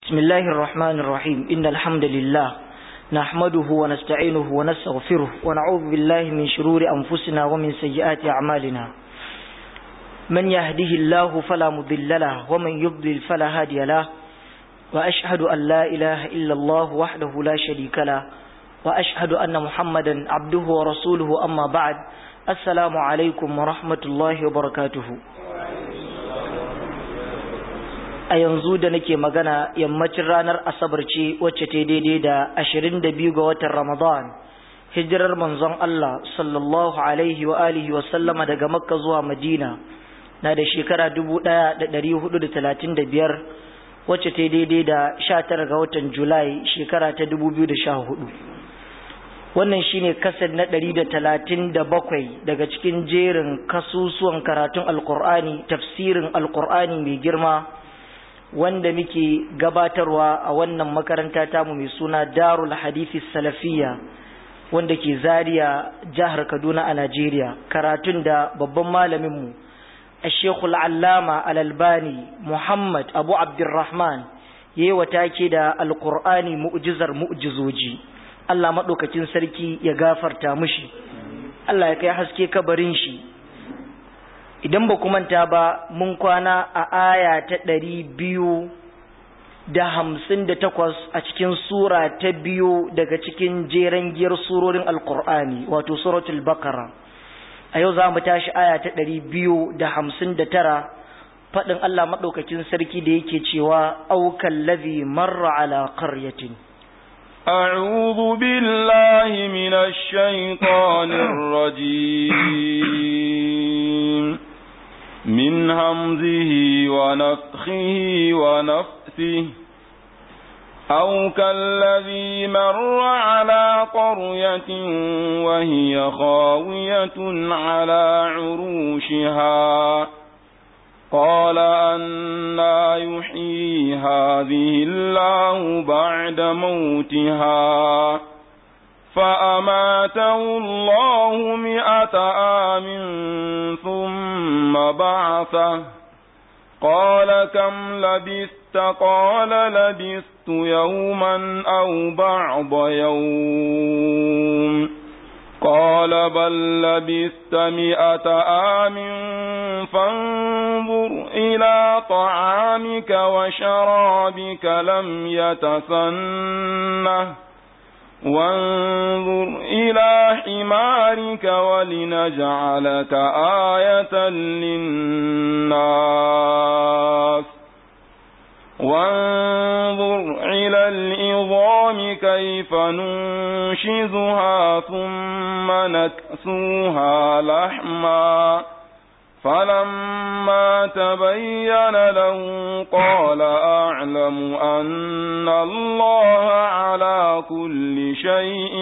بسم الله الرحمن الرحيم إن الحمد لله نحمده ونستعينه ونستغفره ونعوذ بالله من شرور أنفسنا ومن سيئات أعمالنا من يهده الله فلا مضل له ومن يضلل فلا هادي له وأشهد أن لا إله إلا الله وحده لا شريك له وأشهد أن محمدا عبده ورسوله أما بعد السلام عليكم ورحمة الله وبركاته a yanzu da nake magana yammacin ranar asabar ce wacce ta daidai da ashirin da biyu ga watan ramadan hijirar manzon Allah sallallahu alaihi wa alihi wa sallama daga makka zuwa madina na da shekara dubu ɗaya da ɗari hudu da talatin da biyar wacce ta daidai da sha tara ga watan julai shekara ta dubu biyu da sha hudu wannan shine kasar na ɗari da talatin da bakwai daga cikin jerin kasusuwan karatun alkur'ani tafsirin alkur'ani mai girma wanda muke gabatarwa a wannan makaranta tamu mai suna darul hadithi salafiya wanda ke zaria jihar kaduna a najeriya karatun da babban malaminmu a shekul allama alalbani muhammad abu abdurrahman ya yi take da alkur'ani mu'jizar mu'jizoji allah maɗaukacin sarki ya gafarta mushi allah ya kai haske kabarin shi idan ba manta ba mun kwana a aya ta ɗari biyu da hamsin da takwas a cikin sura ta biyu daga cikin jeren giyar surorin alkur'ani wato suratul bakara a yau za mu tashi aya ta ɗari biyu da hamsin da tara faɗin allah maɗaukakin sarki da yake cewa aukan lazi marra ala qaryatin أعوذ بالله من الشيطان الرجيم من همزه ونفخه ونفثه أو كالذي مر على قرية وهي خاوية على عروشها قال أنا يحيي هذه الله بعد موتها فأماته الله مئة عام ثم بعثه قال كم لبثت قال لبثت يوما أو بعض يوم قال بل لبثت مئة عام فانظر إلى طعامك وشرابك لم يتسنه وانظر إلى حمارك ولنجعلك آية للناس وانظر إلى العظام كيف ننشزها ثم نكسوها لحما فلما تبين له قال أعلم أن الله على كل شيء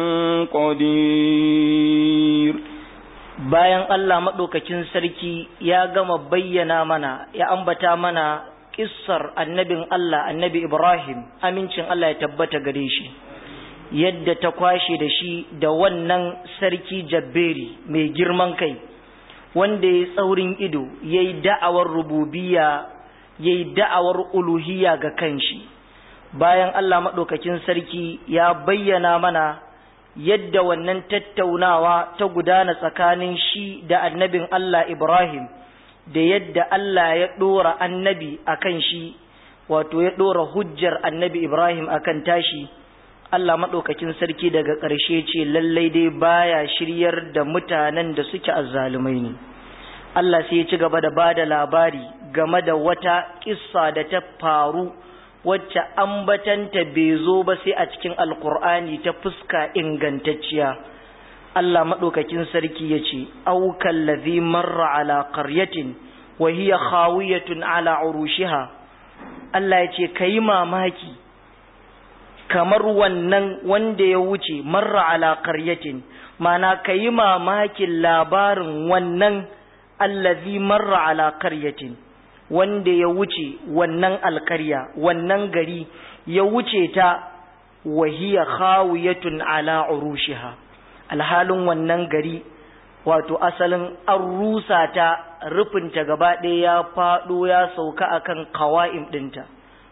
قدير bayan Allah maɗaukakin sarki ya gama bayyana mana ya ambata mana kissar annabin Allah annabi Ibrahim amincin Allah ya tabbata gare shi yadda ta kwashe da shi da wannan sarki jabberi mai girman kai wanda ya tsaurin ido ya yi da'awar rububiya ya yi da'awar uluhiya ga kanshi bayan Allah maɗaukakin sarki ya bayyana mana yadda wannan tattaunawa ta gudana tsakanin shi da annabin Allah Ibrahim da yadda Allah ya ɗora annabi a kan shi wato ya ɗora hujjar annabi Ibrahim a kan tashi Allah maɗaukakin sarki daga ƙarshe ce lallai dai baya shiryar da mutanen da suke azzalumai ne Allah sai ya ci gaba da bada labari game da wata kissa da ta faru wacce ambatanta bai zo ba sai a cikin alkur'ani ta fuska ingantacciya Allah maɗaukakin sarki ya ce aukan lazi marra ala qaryatin wa hiya khawiyatun ala urushiha Allah ya ce kayi mamaki kamar wannan wanda ya wuce marra ala qaryatin mana kayi mamakin labarin wannan allazi marra ala qaryatin wanda ya wuce wannan alkarya wannan gari ya wuce ta wahiya khawiyatun ala urushiha alhalin wannan gari wato asalin an rusa ta rufinta gaba ɗaya ya faɗo ya sauka akan kawa'im ɗinta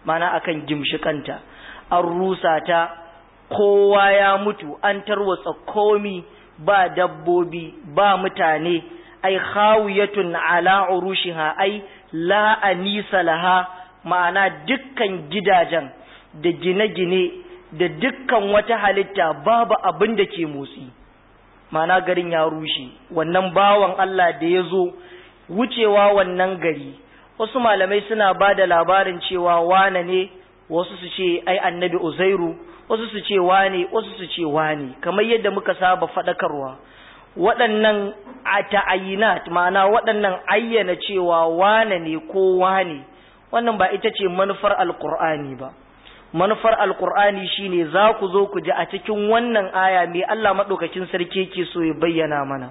mana akan gimshikanta an rusa ta kowa ya mutu an tarwatsa komi ba dabbobi ba mutane ai khawiyatun ala urushiha ai la anisa laha ma'ana dukkan gidajen da gine-gine da dukkan wata halitta babu abin da ke motsi ma'ana garin ya rushe wannan bawan Allah da ya zo wucewa wannan gari wasu malamai suna ba da labarin cewa wane ne wasu su ce ai annabi uzairu wasu su ce wane wasu su ce wane kamar yadda muka saba faɗakarwa waɗannan a ta'ayinat ma'ana waɗannan ayyana cewa wane ne ko wane wannan ba ita ce manufar alkur'ani ba manufar alkur'ani shine za ku zo ku ji a cikin wannan aya mai Allah maɗaukakin sarki yake so ya bayyana mana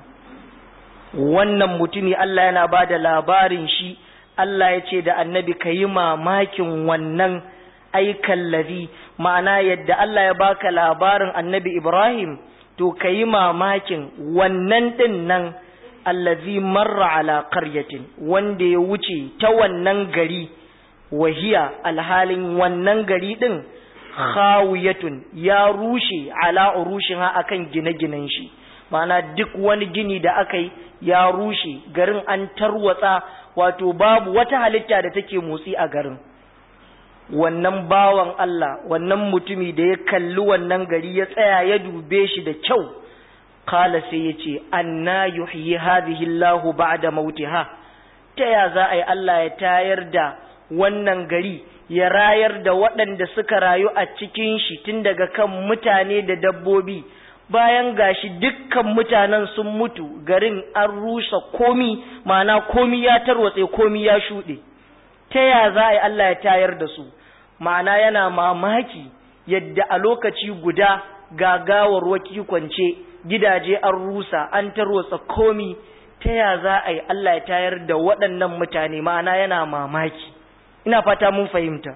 wannan mutumi Allah yana ba da labarin shi Allah ya ce da annabi ka yi mamakin wannan aikan lazi ma'ana yadda Allah ya baka labarin annabi Ibrahim to ka yi mamakin wannan ɗin nan allazi marra ala qaryatin wanda ya wuce ta wannan gari wahiya alhalin wannan gari ɗin khawiyatun ya rushe ala urushiha akan gine-ginen shi ma'ana duk wani gini da aka yi ya rushe garin an tarwatsa wato babu wata halitta da take motsi a garin wannan bawan Allah wannan mutumi da ya kalli wannan gari ya tsaya ya dube shi da kyau kala sai ya ce anna yuhyi hadhihi Allahu ba'da mautiha ta ya za a yi Allah ya tayar da wannan gari ya rayar da waɗanda suka rayu a cikin shi tun daga kan mutane da dabbobi bayan gashi dukkan mutanen sun mutu garin an rusa komi ma'ana komi ya tarwatse komi ya shuɗe ta ya za a yi Allah ya tayar da su ma'ana yana mamaki yadda a lokaci guda gagawar waki kwance gidaje an rusa an tarwatsa komi ta ya za a yi Allah ya tayar da waɗannan mutane ma'ana yana mamaki ina fata mun fahimta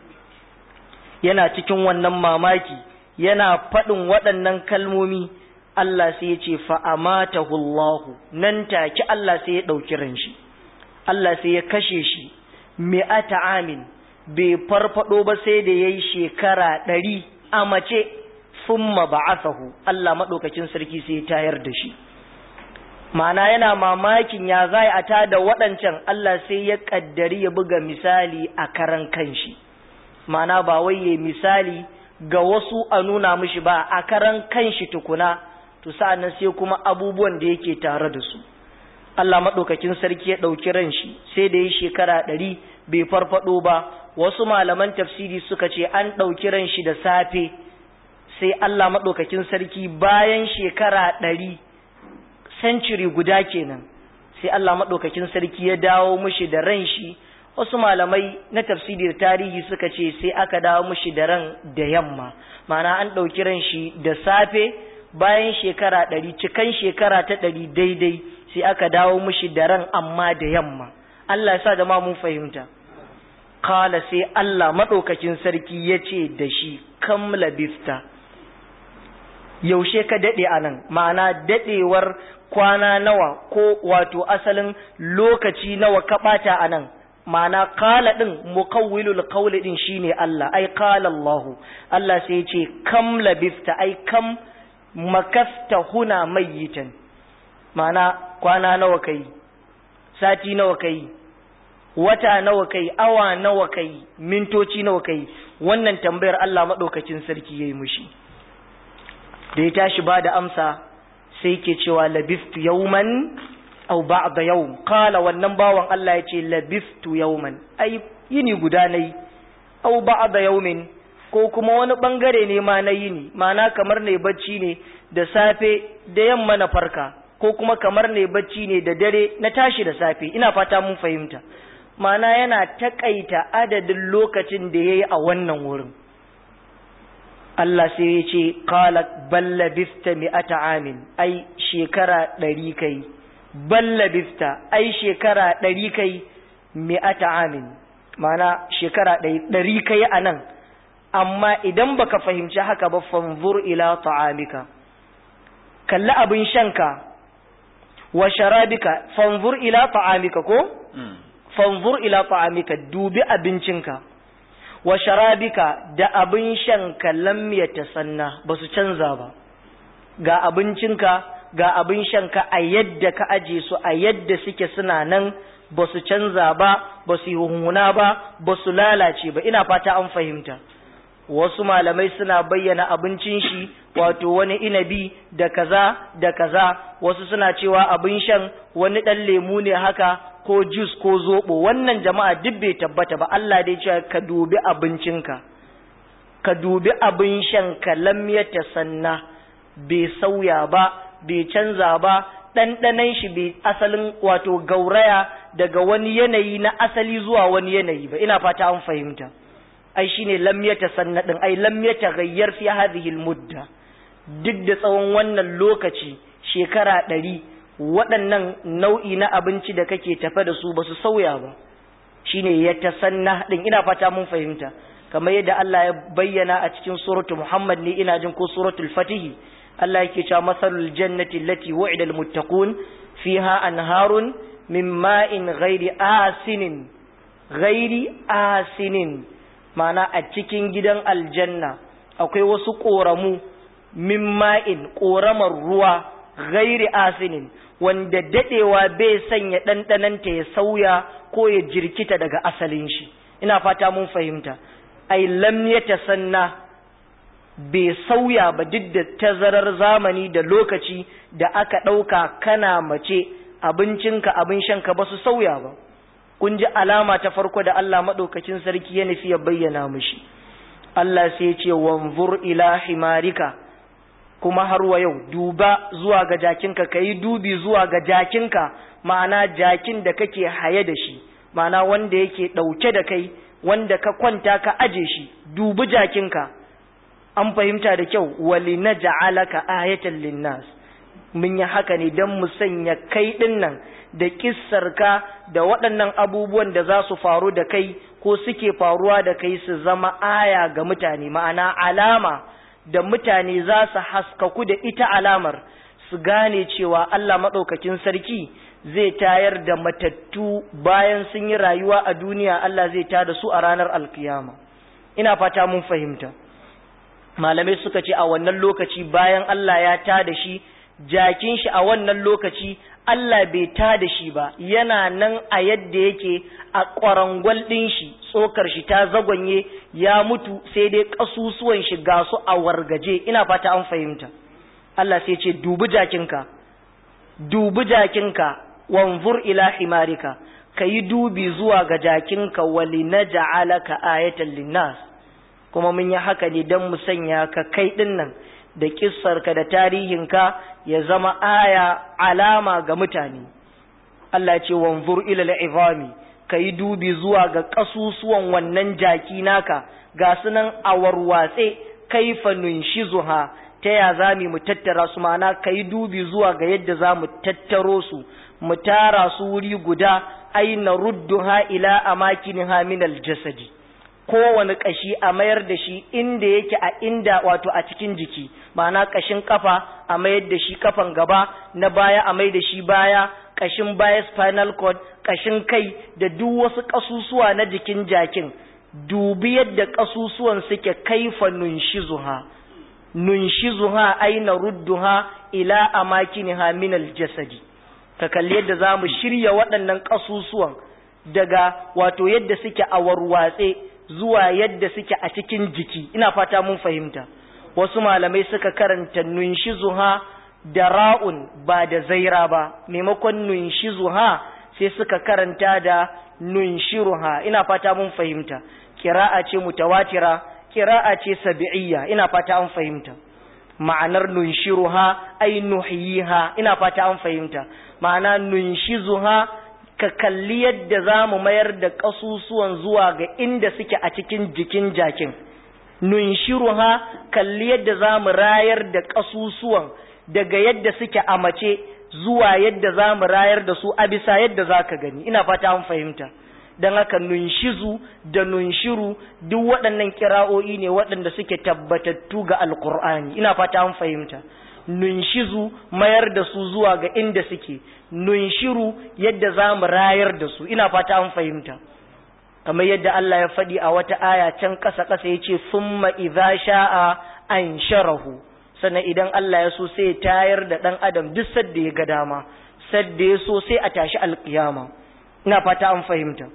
yana cikin wannan mamaki yana faɗin waɗannan kalmomi Allah sai ya ce fa'amatahu Allahu nan take Allah sai ya ɗauki ran shi Allah sai ya kashe shi mi'ata amin bai farfado ba sai da yayi shekara ɗari a mace summa ba'athahu Allah maɗaukakin sarki sai ya tayar da shi ma'ana yana mamakin ya zai a tada waɗancan Allah sai ya ƙaddari ya buga misali a karan kanshi ma'ana ba wai ya misali ga wasu a nuna mishi ba a karan kanshi tukuna to sa'annan sai kuma abubuwan da yake tare da su Allah maɗaukakin sarki ya ɗauki ran shi sai da ya shekara ɗari bai farfaɗo ba wasu malaman tafsiri suka ce an ɗauki ran shi da safe sai Allah maɗaukakin sarki bayan shekara ɗari century guda kenan sai Allah maɗaukakin sarki ya dawo mishi da ran shi wasu malamai na tafsiri da tarihi suka ce sai aka dawo mishi da ran da yamma ma'ana an ɗauki ran shi da safe bayan shekara ɗari cikan shekara ta ɗari daidai sai aka dawo mishi da ran amma da yamma Allah ya sa da ma mun fahimta kala sai Allah maɗaukakin sarki ya ce da shi kam labista yaushe ka daɗe a nan ma'ana daɗewar kwana nawa ko wato asalin lokaci nawa ka ɓata a nan ma'ana kala ɗin mukawwilul qawli ɗin shine Allah ai kala Allah Allah sai ce kam labista ai kam makasta huna mayyitan ma'ana kwana nawa kai sati nawa kai wata nawa kai awa nawa kai mintoci nawa kai wannan tambayar Allah maɗaukacin sarki yayi mushi da ya tashi ba da amsa sai ke cewa labistu yauman au ba'da yawm qala wannan bawan Allah ya ce labistu yauman ai yini guda nayi au ba'da yawmin ko kuma wani bangare ne ma na yini mana kamar ne bacci ne da safe da yamma na farka ko kuma kamar ne bacci ne da dare na tashi da safe ina fata mun fahimta mana yana takaita adadin lokacin da yayi a wannan wurin Allah sai ya ce qala balla bista mi'ata amin ai shekara ɗari kai balla bista ai shekara ɗari kai mi'ata amin mana shekara ɗari kai a nan amma idan baka fahimci haka ba fanzur ila ta'amika kalli abin shanka wa sharabika fanzur ila ta'amika ko fanzur ila ta'amika dubi abincinka wa sharabika da abin shanka lam yatasanna ba su canza ba ga abincinka ga abin shanka a yadda ka aje su a yadda suke suna nan ba su canza ba ba su yi hunhuna ba ba su lalace ba ina fata an fahimta wasu malamai suna bayyana abincin shi wato wani inabi da kaza da kaza wasu suna cewa abin shan wani ɗan lemu ne haka ko jus ko zoɓo wannan jama'a duk bai tabbata ba Allah dai cewa ka dubi abincinka ka dubi abin shan ka lam ya tasanna bai sauya ba bai canza ba ɗanɗanan shi bai asalin wato gauraya daga wani yanayi na asali zuwa wani yanayi ba ina fata an fahimta ai shine lam yatasanna din ai lam yataghayyar fi hadhihi almudda duk da tsawon wannan lokaci shekara ɗari waɗannan nau'i na abinci da kake tafe da su ba su sauya ba shine yatasanna din ina fata mun fahimta kamar yadda Allah ya bayyana a cikin suratu Muhammad ne ina jin ko suratul Fatih Allah yake cewa masalul jannati allati wu'ida almuttaqun fiha anharun min ma'in ghairi asinin ghairi asinin ma'ana a cikin gidan aljanna akwai wasu ƙoramu min ma'in ƙoramar ruwa gairi asinin wanda daɗewa bai sanya ɗanɗananta ya sauya ko ya jirkita daga asalin shi ina fata mun fahimta ai lam ya tasanna bai sauya ba duk da tazarar zamani da lokaci da aka ɗauka kana mace abincinka abin shanka ba su sauya ba kun ji alama ta farko da Allah maɗaukacin sarki ya nufi ya bayyana mushi Allah sai ce wanzur ila himarika kuma har wa yau duba zuwa ga jakinka ka yi dubi zuwa ga jakinka ma'ana jakin da kake haye da shi ma'ana wanda yake ɗauke da kai wanda ka kwanta ka aje shi dubi jakinka an fahimta da kyau wali na ja'alaka ayatan linnas mun yi haka ne don mu sanya kai ɗin nan da kissarka da waɗannan abubuwan da za su faru da kai ko suke faruwa da kai su zama aya ga mutane ma'ana alama da mutane za su haskaku da ita alamar su gane cewa Allah maɗaukakin sarki zai tayar da matattu bayan sun yi rayuwa a duniya Allah zai tada su a ranar alkiyama ina fata mun fahimta malamai suka ce a wannan lokaci bayan Allah ya tada shi jakin shi a wannan lokaci Allah bai ta da shi ba yana nan a yadda yake a ƙwarangwal ɗin shi tsokar shi ta zagwanye ya mutu sai dai ƙasusuwan shi ga su a wargaje ina fata an fahimta Allah sai ce dubi jakinka dubi jakinka wanzur ila himarika ka yi dubi zuwa ga jakinka wali na ja'alaka ayatan linnas kuma mun yi haka ne don mu sanya ka kai ɗin nan da kissarka da tarihinka ya zama aya alama ga mutane Allah ce wanzur ila al'izami ka yi dubi zuwa ga ƙasusuwan wannan jaki naka ga sunan a warwatse kaifa nunshizuha ta ya za mu tattara su mana ka yi dubi zuwa ga yadda za mu tattaro su mu tara su wuri guda aina rudduha ila amakiniha min aljasadi kowane kashi a mayar da shi inda yake a inda wato a cikin jiki ma'ana kashin kafa a mayar da shi kafan gaba na baya a mai da shi baya kashin baya spinal cord kashin kai da duk wasu kasusuwa na jikin jakin dubi yadda kasusuwan suke kaifa nunshizuha nunshizuha aina rudduha ila amakiniha min aljasadi ka kalli yadda za mu shirya waɗannan kasusuwan daga wato yadda suke a warwatse zuwa yadda suke a cikin jiki ina fata mun fahimta wasu malamai suka karanta nunshizuha da ra'un ba da zaira ba maimakon nunshizuha sai suka karanta da nunshiruha ina fata mun fahimta kira'a ce mutawatira kira'a ce sabi'iyya ina fata an fahimta ma'anar nunshiruha ai nuhyiha ina fata an fahimta ma'ana nunshizuha ka kalli yadda za mu mayar da ƙasusuwan zuwa ga inda suke a cikin jikin jakin nunshiruha kalli yadda za mu rayar da ƙasusuwan daga yadda suke a mace zuwa yadda za mu rayar da su a bisa yadda za ka gani ina fata an fahimta don haka nunshizu da nunshiru duk waɗannan kira'o'i ne waɗanda suke tabbatattu ga alkur'ani ina fata an fahimta nunshizu mayar da su zuwa ga inda suke nunshiru yadda za mu rayar da su ina fata an fahimta kamar yadda Allah ya faɗi a wata aya can ƙasa ƙasa ya ce summa idza sha'a an sharahu sannan idan Allah ya so sai tayar da ɗan adam duk sadda ya ga dama sadda ya so sai a tashi alƙiyama ina fata an fahimta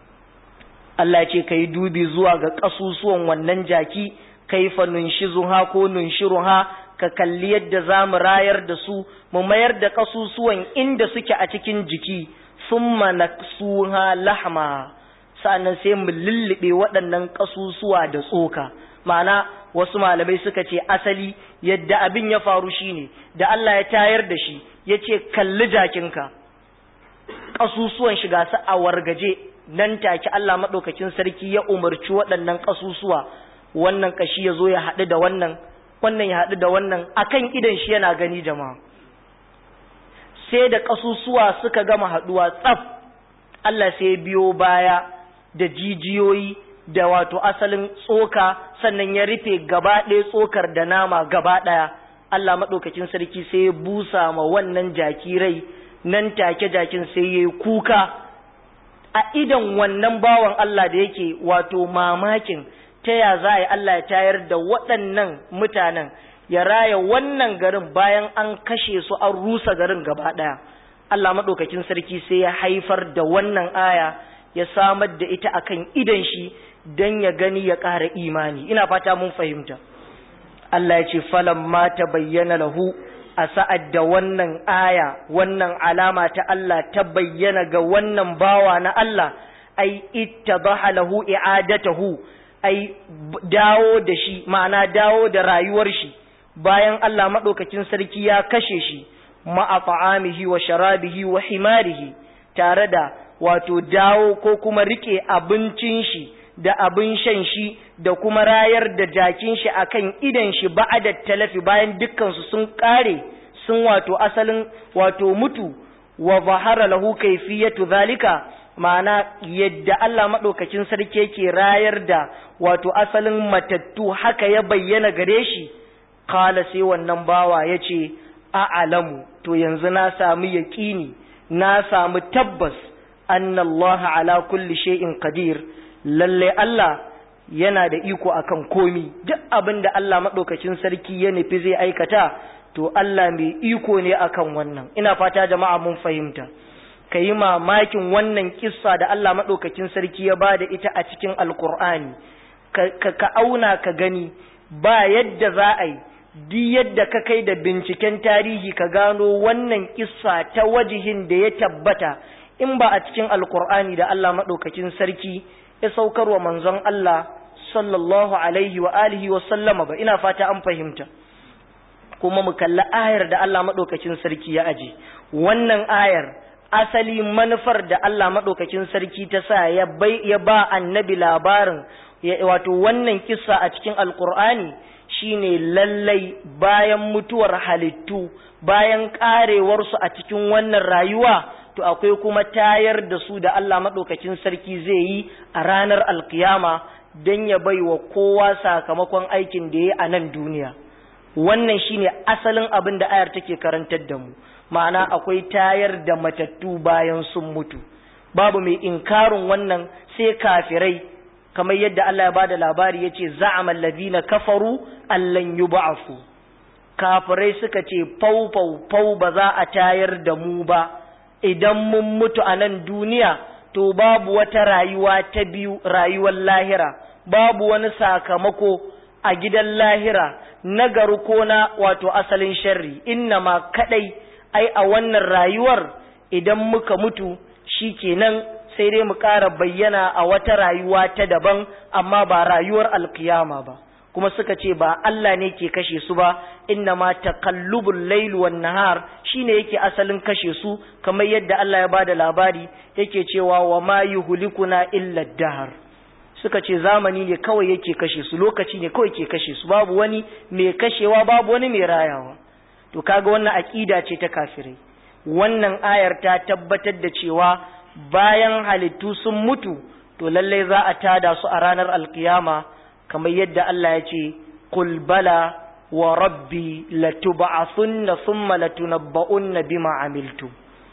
Allah ce ka yi dubi zuwa ga ƙasusuwan wannan jaki kaifa nunshizuha ko nunshiruha ka kalli yadda za mu rayar da su mu mayar da ƙasusuwan inda suke a cikin jiki summa naksuha lahma sa'annan sai mu lullube waɗannan ƙasusuwa da tsoka ma'ana wasu malamai suka ce asali yadda abin ya faru shine da Allah ya tayar da shi ya ce kalli jakinka ƙasusuwan shiga su a wargaje nan take Allah maɗaukakin sarki ya umarci waɗannan ƙasusuwa wannan ƙashi ya zo ya haɗu da wannan wannan ya haɗu da wannan akan idan shi yana gani jama'a sai da ƙasusuwa suka gama haɗuwa tsaf Allah sai ya biyo baya da jijiyoyi da wato asalin tsoka sannan ya rufe gaba ɗaya tsokar da nama gaba ɗaya Allah maɗaukakin sarki sai ya busa ma wannan jaki rai nan take jakin sai ya yi kuka a idan wannan bawan Allah da yake wato mamakin ta ya za a yi Allah ya tayar da waɗannan mutanen ya raya wannan garin bayan an kashe su an rusa garin gaba ɗaya Allah maɗaukakin sarki sai ya haifar da wannan aya ya samar da ita akan idan shi don ya gani ya ƙara imani ina fata mun fahimta Allah ya ce falan ma ta bayyana lahu a sa'ad da wannan aya wannan alama ta Allah ta bayyana ga wannan bawa na Allah ai ittabaha lahu i'adatahu ai dawo da shi ma'ana dawo da rayuwar shi bayan Allah madaukakin sarki ya kashe shi ma'a ta'amihi wa sharabihi wa himarihi tare da wato dawo ko kuma rike abincin shi da abin shan shi da kuma rayar da jakin shi akan idan shi ba'ada talafi bayan dukkansu sun kare sun wato asalin wato mutu wa zahara lahu kayfiyatu zalika ma'ana yadda Allah madaukakin sarki yake rayar da wato asalin matattu haka ya bayyana gare shi qala sai wannan bawa yace a'lamu to yanzu na samu yaqini na samu tabbas anna Allah ala kulli shay'in qadir lalle Allah yana da iko akan komi duk abin da Allah maɗaukacin sarki ya nufi zai aikata to Allah mai iko ne akan wannan ina fata jama'a mun fahimta ka yi mamakin wannan kissa da Allah maɗaukacin sarki ya ba da ita a cikin alkur'ani ka, ka auna ka gani ba yadda za a yi duk yadda ka kai da binciken tarihi ka gano wannan kissa ta wajihin da ya tabbata in ba a cikin alkur'ani da Allah maɗaukacin sarki ya saukar wa manzon Allah sallallahu alaihi wa alihi wa sallama ba ina fata an fahimta kuma mu kalli ayar da Allah madaukakin sarki ya aje wannan ayar asali manufar da Allah madaukakin sarki ta sa ya bai ya ba annabi labarin wato wannan kissa a cikin alqur'ani shine lallai bayan mutuwar halittu bayan karewarsu a cikin wannan rayuwa to akwai kuma tayar da su da Allah maɗaukakin sarki zai yi a ranar alkiyama don ya bai wa kowa sakamakon aikin da ya yi a nan duniya wannan shine asalin abin da ayar take karantar da mu ma'ana akwai tayar da matattu bayan sun mutu babu mai inkarin wannan sai kafirai kamar yadda Allah ya ba da labari ya ce za'amal ladina kafaru allan yub'afu kafirai suka ce fau fau fau ba za a tayar da mu ba idan mun mutu a nan duniya to babu wata rayuwa ta biyu rayuwar lahira babu wani sakamako a gidan lahira nagaru ko na wato asalin sharri inna ma kadai ai a wannan rayuwar idan muka mutu shikenan sai dai mu ƙara bayyana a wata rayuwa ta daban amma ba rayuwar alkiyama ba kuma suka ce ba Allah ne ke kashe su ba inna ma taqallubul layl wan nahar shine yake asalin kashe su kamar yadda Allah ya bada labari yake cewa wa ma yuhlikuna illa dahar suka ce zamani ne kawai yake kashe su lokaci ne kawai ke kashe su babu wani mai kashewa babu wani mai rayawa to kaga wannan aqida ce ta kafirai wannan ayar ta tabbatar da cewa bayan halittu sun mutu to lalle za a tada su a ranar alkiyama kamar yadda Allah ya ce qul bala wa rabbi latub'athunna thumma latunabba'unna bima amiltu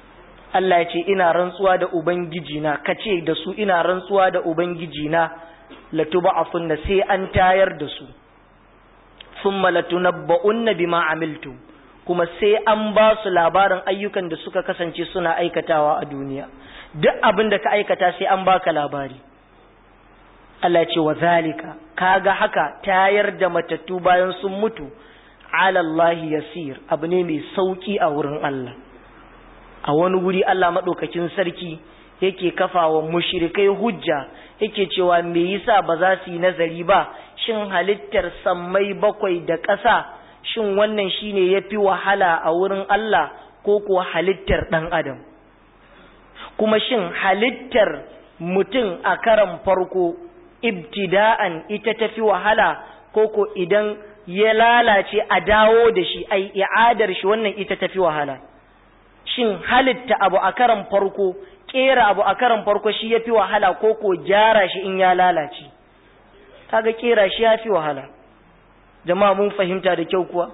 Allah ya ce ina rantsuwa da ubangiji na kace da su ina rantsuwa da ubangiji na latuba'afunna sai an tayar da su thumma latunabba'unna bima amiltu kuma sai an ba su labarin ayyukan da suka kasance suna aikatawa a duniya duk abin da ka aikata sai an baka labari Allah ce wa zalika kaga haka tayar da matattu bayan sun mutu ala Allah yasir abu ne mai sauki a wurin Allah a wani wuri Allah madaukakin sarki yake kafawa mushrikai hujja yake cewa me yasa ba za su yi nazari ba shin halittar sammai bakwai da ƙasa shin wannan shine yafi wahala a wurin Allah ko kuwa halittar ɗan adam kuma shin halittar mutum a karan farko ibtida'an ita tafi wahala ko ko idan ya lalace a dawo da shi ai i'adar shi wannan ita tafi wahala shin halitta abu a karan farko kera abu a karan farko shi yafi wahala ko ko gyara shi in ya lalace kaga kera shi yafi wahala jama'a mun fahimta da kyau kuwa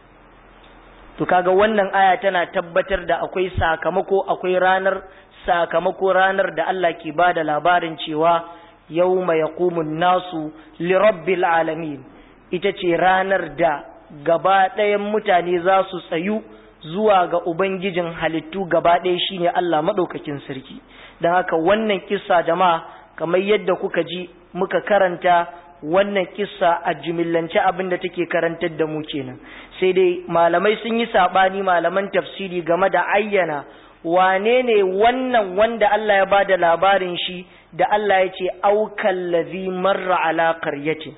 to kaga wannan aya tana tabbatar da akwai sakamako akwai ranar sakamako ranar da Allah ke bada labarin cewa yawma yaqumun nasu li rabbil alamin ita ce ranar da gaba ɗayan mutane za su tsayu zuwa ga ubangijin halittu gaba ɗaya shine Allah maɗaukakin sarki don haka wannan kissa jama'a kamar yadda kuka ji muka karanta wannan kissa a jimillance abin da take karantar da mu kenan sai dai malamai sun yi saɓani malaman tafsiri game da ayyana wane ne wannan wanda Allah ya bada labarin shi da Allah ya ce aukan lazi marra ala qaryatin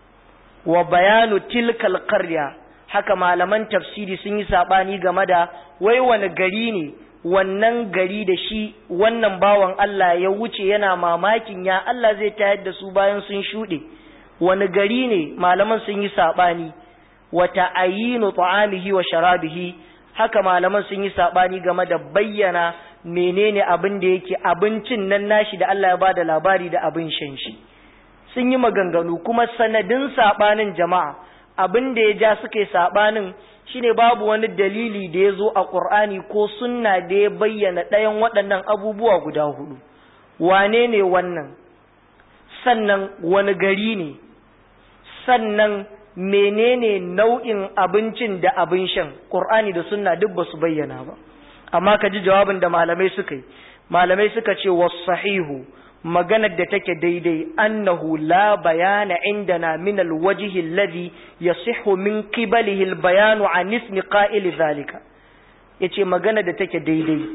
wa bayanu tilkal qarya haka malaman tafsiri sun yi sabani game da wai wani gari ne wannan gari da shi wannan bawan Allah ya wuce yana mamakin ya Allah zai tayar da su bayan sun shuɗe wani gari ne malaman sun yi sabani wa ta'ayinu ta'amihi wa sharabihi haka malaman sun yi sabani game da bayyana menene abin da yake abincin nan nashi da Allah ya bada labari da abin shan shi sun yi maganganu kuma sanadin sabanin jama'a abin da ya ja suka yi sabanin shine babu wani dalili da ya zo a ƙur'ani ko sunna da ya bayyana ɗayan waɗannan abubuwa guda hudu wane ne wannan sannan wani gari ne sannan menene nau'in abincin da abin shan ƙur'ani da sunna duk ba su bayyana ba amma ka ji jawabin da malamai suka yi malamai suka ce wasu sahihu maganar da take daidai annahu la bayana indana min alwajhi alladhi yasihhu min qibalihi albayanu an ismi qa'il zalika yace magana da take daidai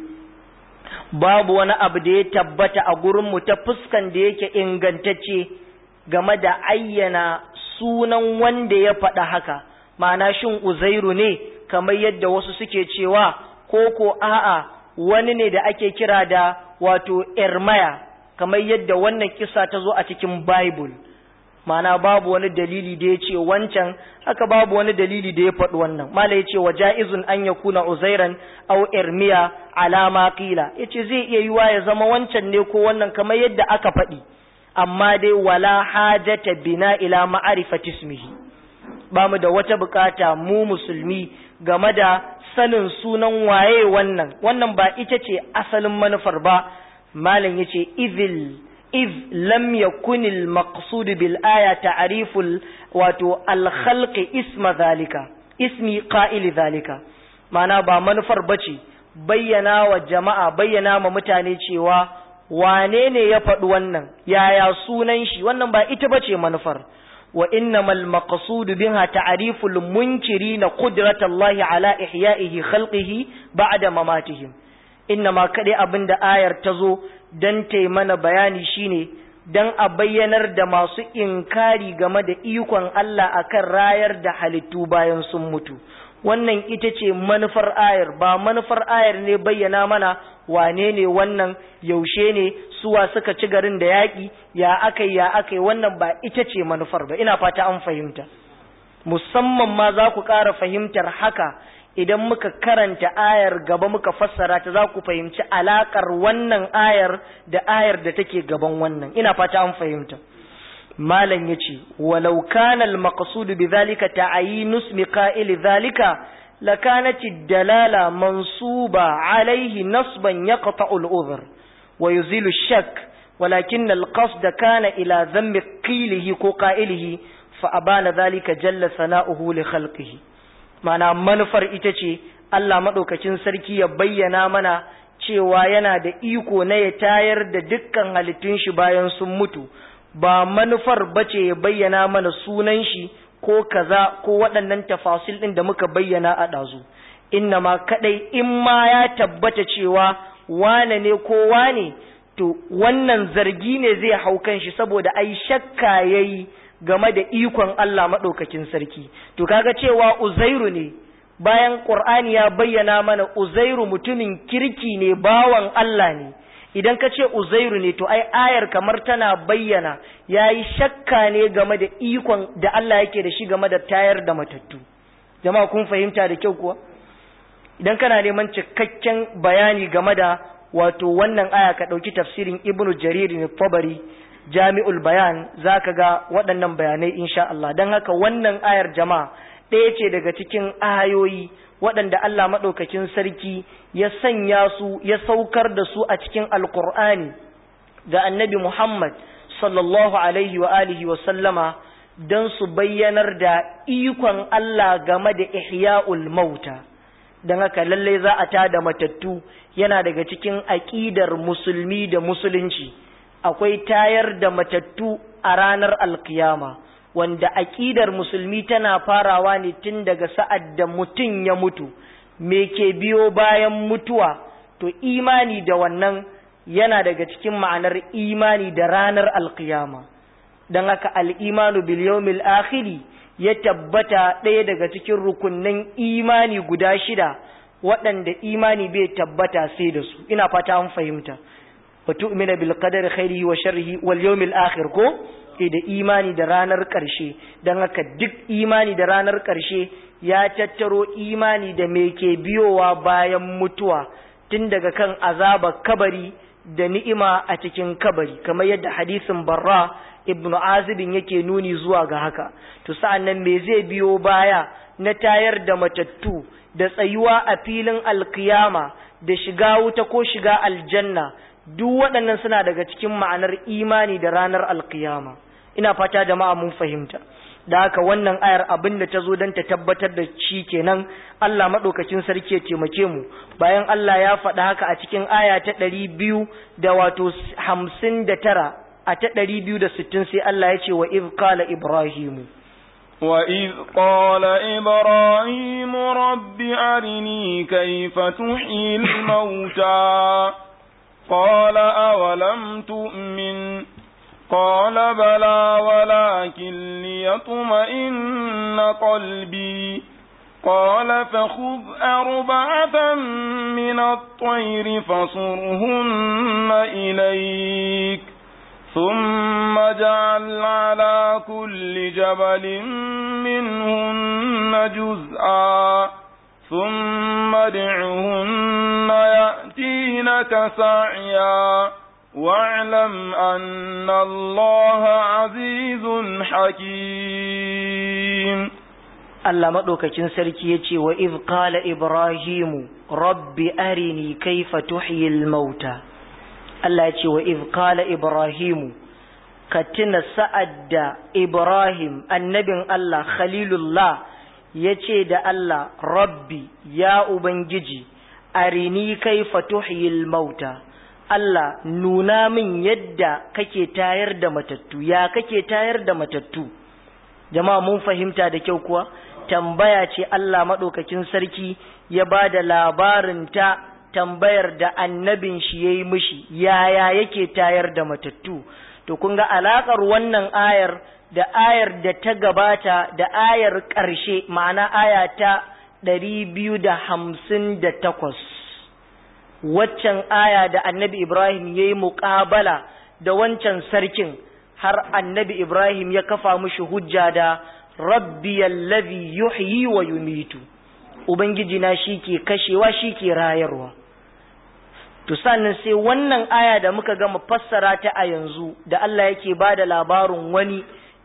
babu wani abu da ya tabbata a gurin mu ta fuskan da yake ingantacce game da ayyana sunan wanda ya faɗa haka ma'ana shin uzairu ne kamar yadda wasu suke cewa ko ko a'a wani ne da ake kira da wato ermaya kamar yadda wannan kisa ta zo a cikin Bible mana babu wani dalili da ya ce wancan haka babu wani dalili da ya faɗi wannan mala ya ce wa ja'izun an ya kuna uzairan au irmiya alama qila ya ce zai iya yiwa ya zama wancan ne ko wannan kamar yadda aka faɗi amma dai wala hajata bina ila ma'arifati ismihi ba mu da wata bukata mu musulmi game da sanin sunan waye wannan wannan ba ita ce asalin manufar ba malam yace izil iz lam yakun al maqsud bil aya ta'riful wato al khalq isma zalika ismi qa'il zalika mana ba manufar bace bayyana wa jama'a bayyana ma mutane cewa wane ne ya faɗi wannan yaya sunan shi wannan ba ita bace manufar wa innamal maqsud biha ta'riful munkirina qudratallahi ala ihya'ihi khalqihi ba'da mamatihim inna ma kaɗai abin da ayar ta zo don ta mana bayani shine don a bayyanar da masu inkari game da ikon Allah akan rayar da halittu bayan sun mutu wannan ita ce manufar ayar ba manufar ayar ne bayyana mana wane ne wannan yaushe ne suwa suka ci garin da yaƙi ya aka ya aka wannan ba ita ce manufar ba ina fata an fahimta musamman ma za ku ƙara fahimtar haka idan muka karanta ayar gaba muka fassara ta za ku fahimci alakar wannan ayar da ayar da take gaban wannan ina fata an fahimta malam yace walau kana al maqsud bi zalika ta'yin ismi qa'il zalika لكانت الدلالة منصوبة عليه نصبا يقطع الأذر ويزيل الشك ولكن القصد كان إلى ذنب قيله كقائله فأبان ذلك جل ثناؤه لخلقه معنى منفر إتشي Allah maɗaukacin sarki ya bayyana mana cewa yana da iko na ya tayar da dukkan halittun shi bayan sun mutu ba manufar bace ya bayyana mana sunan shi ko kaza ko waɗannan tafasil ɗin da muka bayyana a ɗazu inna ma kaɗai in ma ya tabbata cewa wane ne ko wane to wannan zargi ne zai hau kan shi saboda ai shakka yayi game da ikon Allah maɗaukakin sarki to kaga cewa uzairu ne bayan Qur'ani ya bayyana mana uzairu mutumin kirki ne bawan Allah ne idan ka ce uzairu ne to ai ayar kamar tana bayyana ya yi shakka ne game da ikon da Allah yake da shi game da tayar da matattu jama'a kun fahimta da kyau kuwa idan kana neman cikakken bayani game da wato wannan aya ka ɗauki tafsirin ibnu jarir ne tabari jami'ul bayan za ka ga waɗannan bayanai insha Allah don haka wannan ayar jama'a ɗaya ce daga cikin ayoyi waɗanda Allah maɗaukakin sarki ya sanya su ya saukar da su a cikin alkur'ani ga annabi Muhammad sallallahu alaihi wa alihi wa sallama don su bayyanar da ikon Allah game da ihya'ul mauta don haka lallai za a tada matattu yana daga cikin aƙidar musulmi da musulunci akwai tayar da matattu a ranar alkiyama wanda aƙidar musulmi tana farawa ne tun daga sa'ad da mutum ya mutu me ke biyo bayan mutuwa to imani da wannan yana daga cikin ma'anar imani da ranar alkiyama don haka al'imanu bil yawmil akhiri ya tabbata ɗaya daga cikin rukunnan imani guda shida waɗanda imani bai tabbata sai da su ina fata an fahimta wa tu'mina bil qadari khairihi wa sharrihi wal yawmil akhir ko da imani da ranar ƙarshe don haka duk imani da ranar ƙarshe ya tattaro imani da me ke biyowa bayan mutuwa tun daga kan azaba kabari da ni'ima a cikin kabari kamar yadda hadisin barra ibnu azibin yake nuni zuwa ga haka to sa'an nan me zai biyo baya na tayar da matattu da tsayuwa a filin alkiyama da shiga wuta ko shiga aljanna duk waɗannan suna daga cikin ma'anar imani da ranar alkiyama ina fata jama'a mun fahimta da haka wannan ayar abin da ta zo don ta tabbatar da shi kenan Allah maɗaukacin sarki ya taimake mu bayan Allah ya faɗa haka a cikin aya ta ɗari biyu da wato hamsin da tara a ta ɗari biyu da sittin sai Allah ya ce wa iz qala ibrahimu وإذ قال إبراهيم رب أرني كيف تحيي الموتى قال أولم تؤمن قال بلى ولكن ليطمئن قلبي قال فخذ أربعة من الطير فصرهن إليك ثم اجعل على كل جبل منهن جزءا ثم ادعهن يأتينك سعيا واعلم أن الله عزيز حكيم Allah maɗaukacin sarki ya ce wa iz qala Ibrahimu rabbi arini kaifa tuhyil mauta Allah ya ce wa iz qala Ibrahimu ka tuna sa'ad da Ibrahim annabin Allah Khalilullah ya ce da Allah rabbi ya Ubangiji arini kaifa tuhyil mauta Allah nuna min yadda kake tayar da matattu ya kake tayar da matattu jama'a mun fahimta da kyau kuwa tambaya ce Allah maɗaukakin sarki ya ba da labarin ta tambayar da annabin shi ya yi mishi yaya yake tayar da matattu to kun ga alaƙar wannan ayar da ayar da ta gabata da ayar ƙarshe ma'ana aya ta ɗari biyu da hamsin da takwas waccan aya da annabi Ibrahim ya yi muƙabala da wancan sarkin har annabi Ibrahim ya kafa mushi hujja da rabbi allazi yuhyi wa yumitu ubangiji na shike kashewa shike rayarwa to sannan sai wannan aya da muka gama fassara ta a yanzu da Allah yake bada labarin wani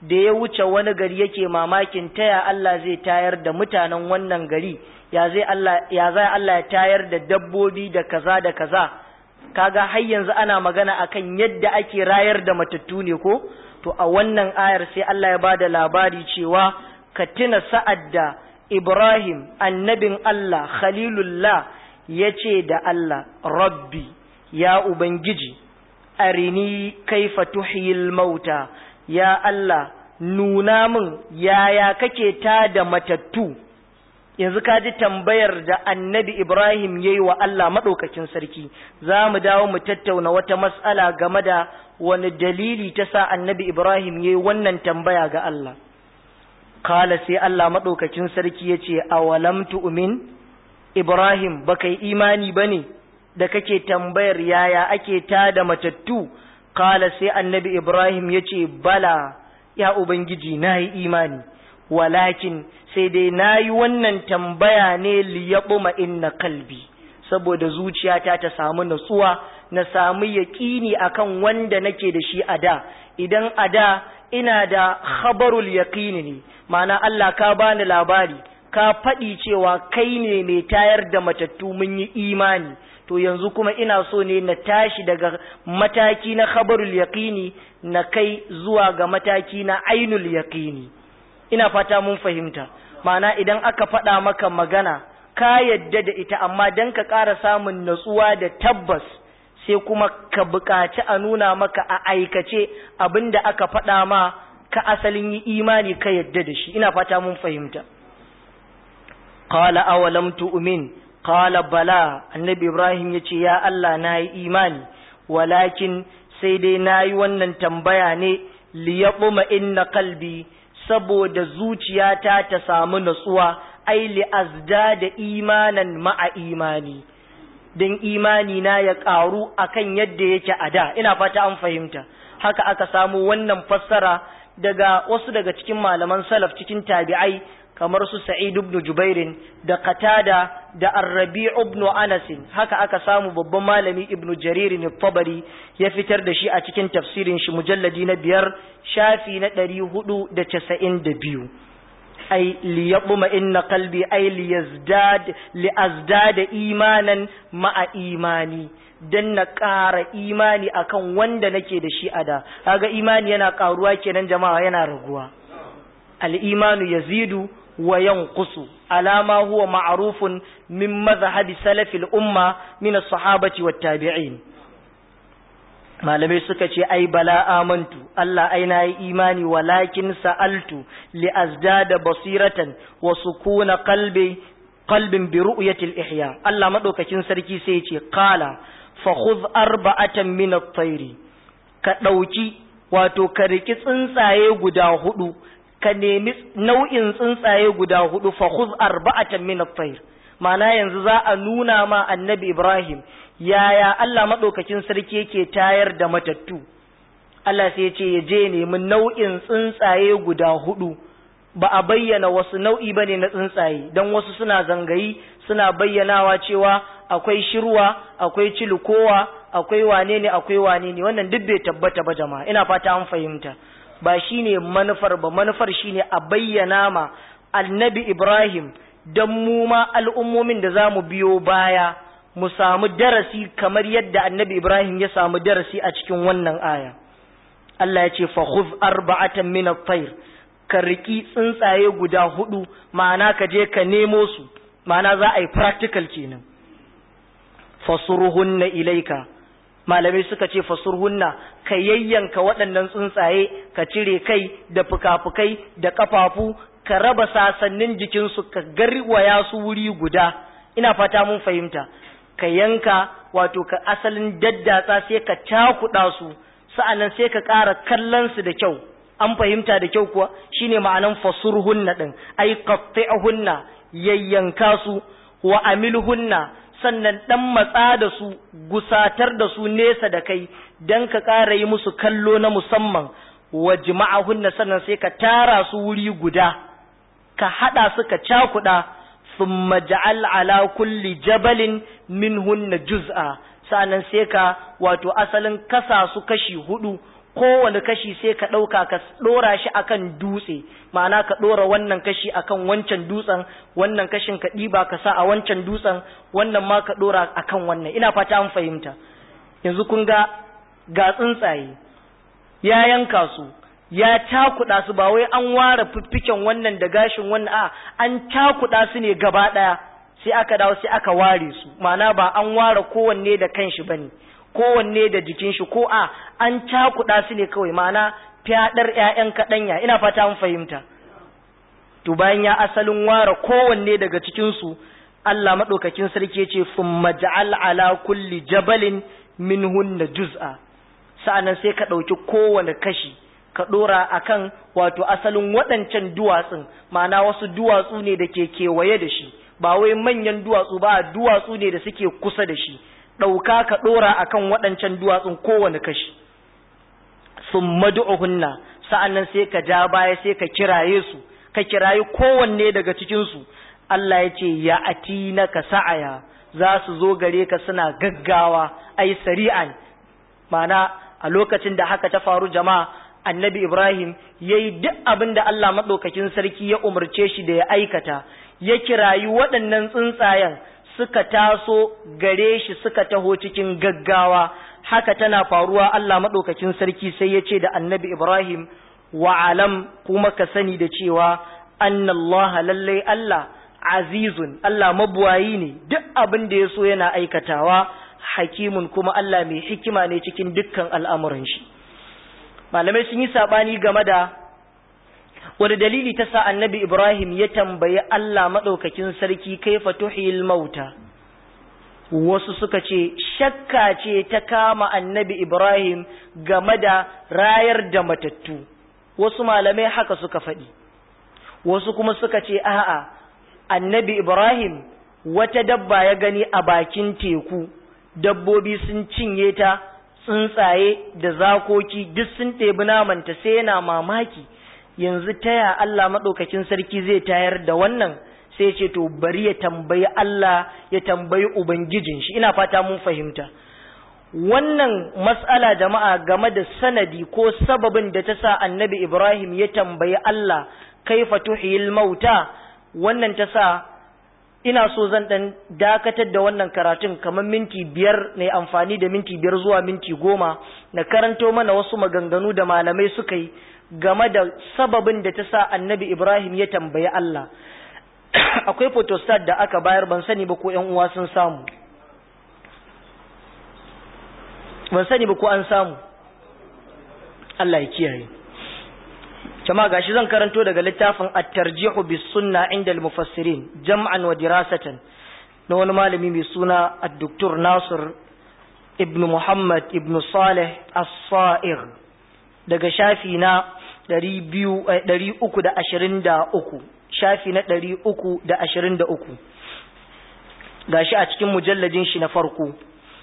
da ya wuce wani gari yake mamakin taya Allah zai tayar da mutanen wannan gari ya zai Allah ya zai Allah ya tayar da dabbobi da kaza da kaza kaga har yanzu ana magana akan yadda ake rayar da matattu ne ko to a wannan ayar sai Allah ya bada labari cewa ka tuna sa'ad da Ibrahim annabin Allah Khalilullah ya ce da Allah Rabbi ya Ubangiji arini kaifa tuhyil mauta ya Allah nuna min yaya kake ta da matattu yanzu ka ji tambayar da annabi Ibrahim ya yi wa Allah maɗaukakin sarki za mu dawo mu tattauna wata matsala game da wani dalili ta sa annabi Ibrahim ya yi wannan tambaya ga Allah kala sai Allah maɗaukakin sarki ya ce awalam tu'min Ibrahim baka yi imani ba ne da kake tambayar yaya ake ta da matattu kala sai annabi Ibrahim ya ce bala ya Ubangiji na yi imani walakin sai dai na yi wannan tambaya ne liyaɓuma inna kalbi saboda zuciyata ta samu natsuwa na samu yaƙini akan wanda nake da shi a da idan a da ina da khabarul yaƙini ne ma'ana Allah ka bani labari ka faɗi cewa kai ne mai tayar da matattu mun yi imani to yanzu kuma ina so ne na tashi daga mataki na khabarul yaqini na kai zuwa ga mataki na ainul yaqini ina fata mun fahimta ma'ana idan aka faɗa maka magana ka yadda da ita amma dan ka ƙara samun natsuwa da tabbas sai kuma ka buƙaci a nuna maka a aikace abinda aka faɗa ma ka asalin yi imani ka yadda da shi ina fata mun fahimta qala awalam tu'min qala bala annabi ibrahim yace ya Allah na yi imani walakin sai dai na yi wannan tambaya ne liyaquma inna qalbi saboda zuciyata ta samu natsuwa ai li da imanan ma'a imani dan imani na ya karu akan yadda yake a da ina fata an fahimta haka aka samu wannan fassara daga wasu daga cikin malaman salaf cikin tabi'ai kamar su Sa'id ibn Jubairin da Qatada da Ar-Rabi' ibn Anas haka aka samu babban malami Ibn Jarir al-Tabari ya fitar da shi a cikin tafsirin shi mujalladi na biyar shafi na ɗari hudu da casa'in da biyu ai liyaquma inna qalbi ai liyazdad liazdada imanan ma'a imani dan na ƙara imani akan wanda nake da shi a da kaga imani yana ƙaruwa kenan jama'a yana raguwa al-imanu yazidu wa yanqusu alama huwa ma'rufun min madhhabi salafil umma min as-sahabati wat tabi'in malamai suka ce ai bala amantu Allah ai na yi imani walakin sa'altu li azdada basiratan wa sukuna qalbi qalbin bi ru'yati al-ihya Allah madaukakin sarki sai ya ce qala fa khudh arba'atan min at-tayr ka dauki wato ka riki tsuntsaye guda hudu ka nemi nau'in tsuntsaye guda hudu fa khudh arba'atan min at-tayr ma'ana yanzu za a nuna ma annabi Ibrahim yaya Allah maɗaukakin sarki yake tayar da matattu Allah sai ce ya je nemi nau'in tsuntsaye guda hudu ba a bayyana wasu nau'i ba ne na tsuntsaye don wasu suna zangayi suna bayyanawa cewa akwai shirwa akwai cilikowa akwai wane ne akwai wane ne wannan duk bai tabbata ba jama'a ina fata an fahimta ba shine manufar ba manufar shine a bayyana ma annabi Ibrahim don mu ma al'ummomin da za mu biyo baya mu samu darasi kamar yadda annabi Ibrahim ya samu darasi a cikin wannan aya. Allah ya ce, Fahuz arba'atan min at-tayr ka riki tsuntsaye guda hudu ma'ana ka je ka nemo su ma'ana za a yi practical kenan fasurhunna ilaika malamai suka ce fasurhunna ka yayyanka waɗannan tsuntsaye ka cire kai da fuka-fukai da kafafu ka raba sasannin jikinsu ka garwaya su wuri guda ina fata mun fahimta ka yanka wato ka asalin daddatsa sai ka cakuɗa su sa'annan sai ka ƙara kallon su da kyau an fahimta da kyau kuwa shine ma'anan fasurhunna din ai qatti'hunna yayyanka su wa amilhunna sannan dan matsa da su gusatar da su nesa da kai dan ka ƙara yi musu kallo na musamman wa jima'ahunna sannan sai ka tara su wuri guda ka hada su ka cakuɗa thumma ja'al ala kulli jabalin minhunna juz'a sa'annan sai ka wato asalin kasa su kashi hudu kowane kashi sai ka ɗauka ka ɗora shi akan dutse ma'ana ka ɗora wannan kashi akan wancan dutsen wannan kashin ka ɗiba ka sa a wancan dutsen wannan ma ka ɗora akan wannan ina fata an fahimta yanzu kun ga ga tsuntsaye ya yanka su ya cakuɗa su ba wai an ware fiffiken wannan da gashin wannan a an cakuɗa su ne gaba ɗaya sai aka dawo sai aka ware su ma'ana ba an ware kowanne da kanshi bane kowanne da jikin shi ko a an cakuɗa su ne kawai ma'ana fyaɗar ƴaƴan kaɗanya ina fata an fahimta to bayan ya asalin ware kowanne daga cikin su Allah madaukakin sarki ya ce thumma ja'al ala kulli jabalin minhunna juz'a sa'annan sai ka ɗauki kowane kashi ka ɗora akan wato asalin waɗancan duwatsun ma'ana wasu duwatsu ne da ke kewaye da shi ba wai manyan duwatsu ba duwatsu ne da suke kusa da shi ɗauka ka ɗora akan waɗancan duwatsun kowane kashi sun madu'uhunna sa'annan sai ka ja baya sai ka kiraye su ka kirayi kowanne daga cikinsu Allah ya ce ya ati na ka sa'aya za su zo gare ka suna gaggawa ai sari'an ma'ana a lokacin da haka ta faru jama'a annabi Ibrahim ya yi duk abin da Allah maɗaukakin sarki ya umarce shi da ya aikata ya kirayi waɗannan tsuntsayen suka taso gare shi suka taho cikin gaggawa haka tana faruwa Allah maɗaukakin sarki sai ya ce da annabi Ibrahim wa alam kuma ka sani da cewa annallaha lallai Allah azizun Allah mabuwayi ne duk abin da ya so yana aikatawa hakimun kuma Allah mai hikima ne cikin dukkan al'amuran shi malamai sun yi saɓani game da wani dalili ta sa annabi Ibrahim ya tambayi Allah maɗaukakin sarki kai fatuhil mauta wasu suka ce shakka ce ta kama annabi Ibrahim game da rayar da matattu wasu malamai haka suka faɗi wasu kuma suka ce a'a annabi Ibrahim wata dabba ya gani a bakin teku dabbobi sun cinye ta tsuntsaye da zakoki duk sun ɗebi namanta sai yana mamaki yanzu taya Allah maɗaukakin sarki zai tayar da wannan sai ce to bari ya tambayi Allah ya tambayi Ubangijin shi ina fata mun fahimta wannan mas'ala jama'a game da sanadi ko sababin da ta sa annabi Ibrahim ya tambayi Allah kaifa tuhiyil mauta wannan ta sa ina so zan dan dakatar da wannan karatun kamar minti biyar ne amfani da minti biyar zuwa minti goma na karanto mana wasu maganganu da malamai suka yi game da sababin da ta sa annabi Ibrahim ya tambayi Allah akwai photostat da aka bayar ban sani ba ko ƴan uwa sun samu ban sani ba ko an samu Allah ya kiyaye jama'a gashi zan karanto daga littafin at-tarjihu bis sunna inda al-mufassirin jam'an wa dirasatan na wani malami mai suna ad-doktor Nasir ibn Muhammad ibn Saleh as-Sa'ir daga shafi na 323 shafi na 323 gashi a cikin mujalladin shi na farko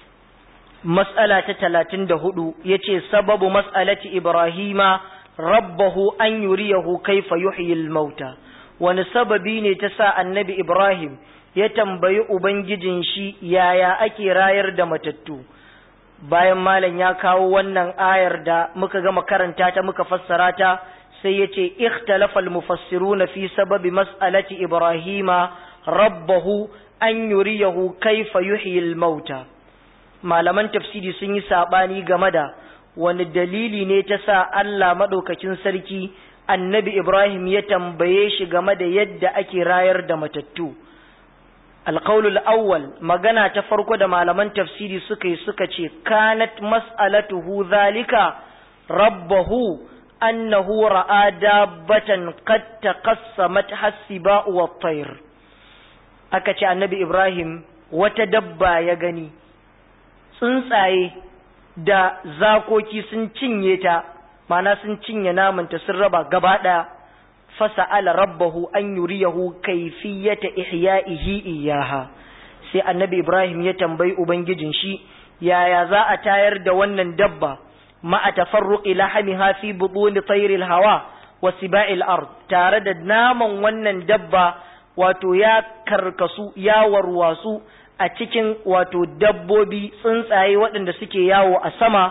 mas'ala ta 34 yace sababu mas'alati Ibrahima rabbahu an yuriyahu kaifa yuhyil mauta wani sababi ne ta sa annabi Ibrahim ya tambayi ubangijin shi yaya ake rayar da matattu bayan malam ya kawo wannan ayar da muka gama karanta ta muka fassara ta sai ya ce ikhtalafal mufassiruna fi sababi mas'alati Ibrahima rabbahu an yuriyahu kaifa yuhyil mauta malaman tafsiri sun yi sabani game da wani dalili ne ta sa Allah maɗaukakin sarki annabi Ibrahim ya tambaye shi game da yadda ake rayar da matattu. Alƙaulul awwal magana ta farko da malaman tafsiri suka yi suka ce, kanat mas'alatuhu zalika rabbahu annahu ra'a dabbatan qad taqassamat hasiba wa tayr aka ce annabi Ibrahim wata dabba ya gani tsuntsaye da zakoki sun cinye ta mana sun cinye namanta sun raba gaba ɗaya fasa'ala rabbahu an yuriyahu kaifiyata ihya'ihi iyaha sai annabi Ibrahim ya tambayi ubangijin shi yaya za a tayar da wannan dabba ma a tafarruqi lahamiha fi butun tayril hawa wa siba'il ard tare da naman wannan dabba wato ya karkasu ya warwasu a cikin wato dabbobi tsuntsaye waɗanda suke yawo a sama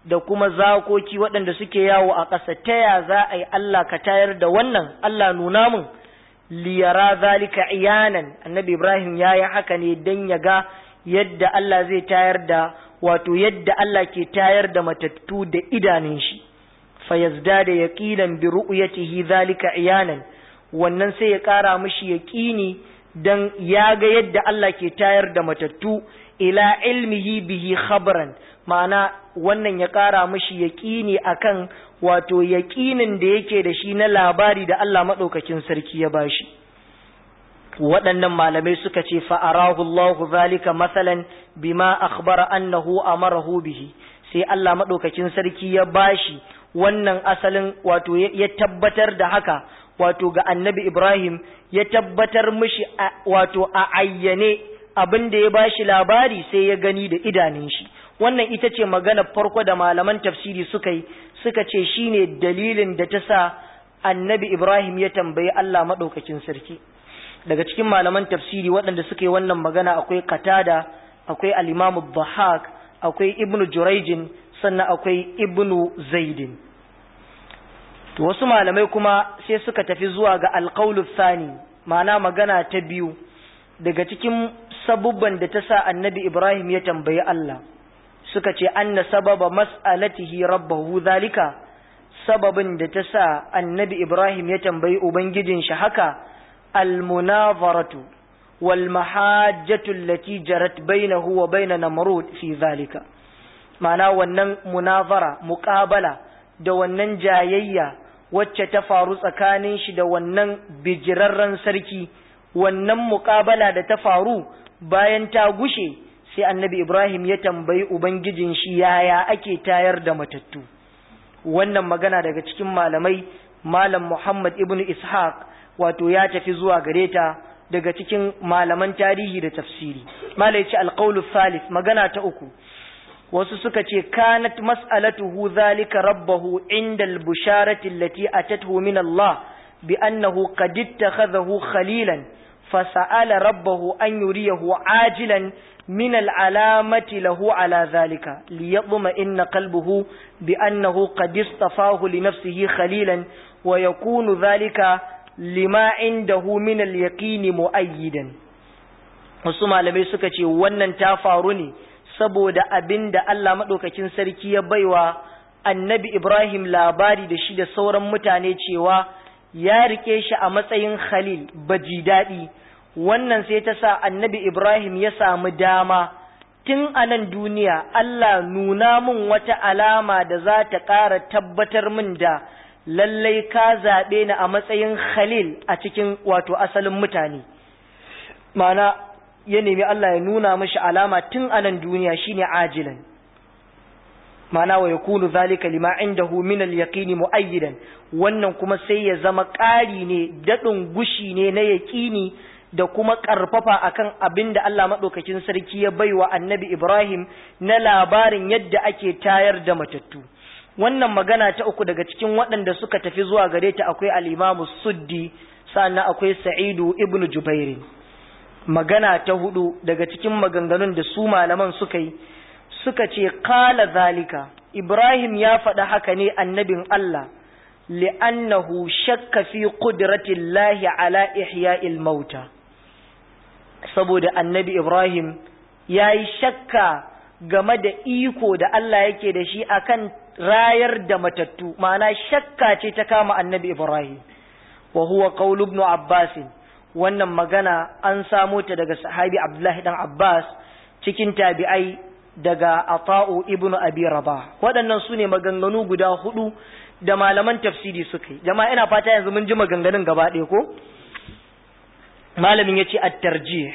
da kuma zakoki waɗanda suke yawo a ƙasa ta ya za a yi Allah ka tayar da wannan Allah nuna mun liyara zalika iyanan annabi Ibrahim ya yi haka ne don ya ga yadda Allah zai tayar da wato yadda Allah ke tayar da matattu da idanun shi fayazda da yaqinan bi ru'yatihi zalika iyanan wannan sai ya ƙara mishi yaqini dan ya ga yadda Allah ke tayar da matattu ila ilmihi bihi khabran ma'ana wannan ya ƙara mishi yaƙini akan wato yaƙinin da yake da shi na labari da Allah maɗaukakin sarki ya bashi waɗannan malamai suka ce fa'arahu Allahu zalika masalan bima akhbara annahu amarahu bihi sai Allah maɗaukakin sarki ya bashi wannan asalin wato ya tabbatar da haka wato ga annabi Ibrahim ya tabbatar mishi wato a ayyane abin da ya bashi labari sai ya gani da idanun shi wannan ita ce magana farko da malaman tafsiri suka yi suka ce shine dalilin da ta sa annabi Ibrahim ya tambayi Allah maɗaukakin sarki daga cikin malaman tafsiri waɗanda suka yi wannan magana akwai Qatada akwai al-Imam Dhahak akwai Ibn Jurayjin sannan akwai Ibn Zaidin to wasu malamai kuma sai suka tafi zuwa ga alqaulu thani ma'ana magana ta biyu daga cikin sabubban da ta sa annabi Ibrahim ya tambayi Allah suka ce anna sababa mas'alatihi rabbahu zalika sababin da ta sa annabi Ibrahim ya tambayi ubangijin shi haka almunazaratu wal mahajjatu allati jarat bainahu wa bain namrud fi zalika ma'ana wannan munazara muqabala da wannan jayayya wacce ta faru tsakanin shi da wannan bijirarren sarki wannan muqabala da ta faru bayan ta gushe sai annabi Ibrahim ya tambayi Ubangijin shi yaya ake tayar da matattu wannan magana daga cikin malamai malam Muhammad ibn Ishaq wato ya tafi zuwa gare ta daga cikin malaman tarihi da tafsiri malai ce alqaulu salis magana ta uku wasu suka ce kanat mas'alatuhu zalika rabbahu inda al-busharati allati atathu min Allah bi annahu qad ittakhadhahu khalilan فسأل ربه أن يريه عاجلا من العلامة له على ذلك ليطمئن قلبه بأنه قد اصطفاه لنفسه خليلا ويكون ذلك لما عنده من اليقين مؤيدا wasu malamai suka ce wannan ta faru ne saboda abin da Allah maɗaukakin sarki ya baiwa annabi Ibrahim labari da shi da sauran mutane cewa ya rike shi a matsayin khalil baji daɗi wannan sai ta sa annabi Ibrahim ya samu dama tun a nan duniya Allah nuna min wata alama da za ta ƙara tabbatar min da lallai ka zaɓe ni a matsayin khalil a cikin wato asalin mutane mana ya nemi Allah ya nuna mashi alama tun a nan duniya shine ajilan mana wa yakunu zalika lima indahu min al-yaqini muayyidan wannan kuma sai ya zama ƙari ne dadin gushi ne na yaqini da kuma ƙarfafa akan abin da Allah madaukakin sarki ya baiwa annabi Ibrahim na labarin yadda ake tayar da matattu wannan magana ta uku daga cikin waɗanda suka tafi zuwa gare ta akwai al-Imam Suddi sannan akwai Sa'idu ibn Jubair magana ta hudu daga cikin maganganun da su malaman suka yi suka ce kala zalika Ibrahim ya faɗa haka ne annabin Allah li'annahu shakka fi qudratillahi ala ihya'il mauta saboda annabi Ibrahim ya yi shakka game da iko da Allah yake da shi akan rayar da matattu ma'ana shakka ce ta kama annabi Ibrahim wa huwa qawlu ibn Abbas wannan magana an samo ta daga sahabi Abdullahi dan Abbas cikin tabi'ai daga Ata'u ibn Abi Rabah waɗannan su ne maganganu guda hudu da malaman tafsiri suka yi jama'a ina fata yanzu mun ji maganganun gaba ɗaya ko malamin yace at-tarjih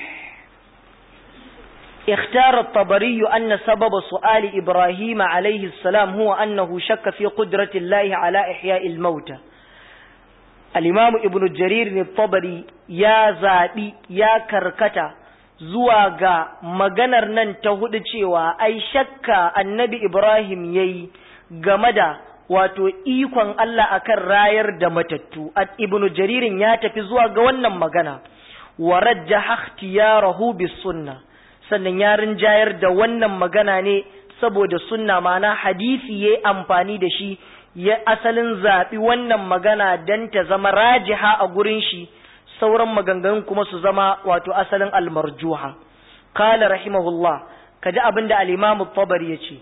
اختار الطبري أن سبب سؤال إبراهيم عليه السلام هو أنه شك في قدرة الله على إحياء الموتى الإمام ابن جرير الطبري يا زادي يا كركتا zuwa ga maganar nan ta hudu cewa ai shakka annabi Ibrahim yayi game da wato ikon Allah akan rayar da matattu ibnu jaririn ya tafi zuwa ga wannan magana wa rajjaha ikhtiyarahu bis sunnah sannan ya rinjayar da wannan magana ne saboda sunna mana hadisi yayi amfani da shi ya asalin zaɓi wannan magana dan ta zama rajiha a gurin shi sauran maganganun kuma su zama wato asalin almarjuha qala rahimahullah kaji abinda al-imam at-tabari yace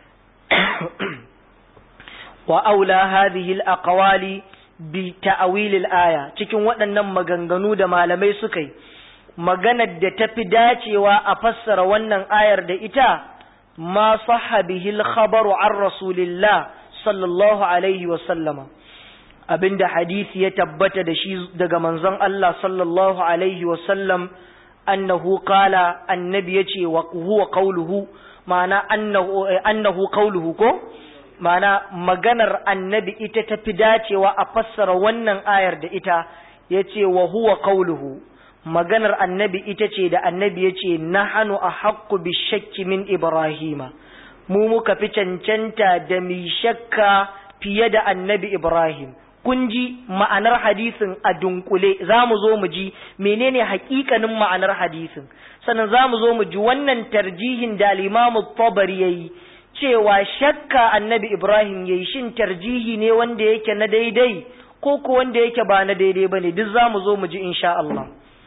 wa aula hadhihi al-aqwali bi ta'wil al-aya cikin waɗannan maganganu da malamai suka yi maganar da tafi dacewa a fassara wannan ayar da ita ma sahha bihi al-khabaru an rasulillah sallallahu alaihi wa sallama abinda hadisi ya tabbata da shi daga manzon Allah sallallahu alaihi wa sallam annahu qala annabi yace wa huwa qawluhu ma'ana annahu annahu qawluhu ko ma'ana maganar annabi ita tafi dacewa a fassara wannan ayar da ita yace wa huwa qawluhu maganar annabi ita ce da annabi yace nahanu ahaqqu bishakki min ibrahima mu muka fi cancanta da mi shakka fiye da annabi ibrahim kun ji ma'anar hadisin a dunkule za mu zo mu ji menene hakikanin ma'anar hadisin sannan za mu zo mu ji wannan tarjihin da limamu tabari ya yi cewa shakka annabi ibrahim ya yi shin tarjihi ne wanda yake na daidai ko ko wanda yake ba na daidai ba ne duk za mu zo mu ji insha Allah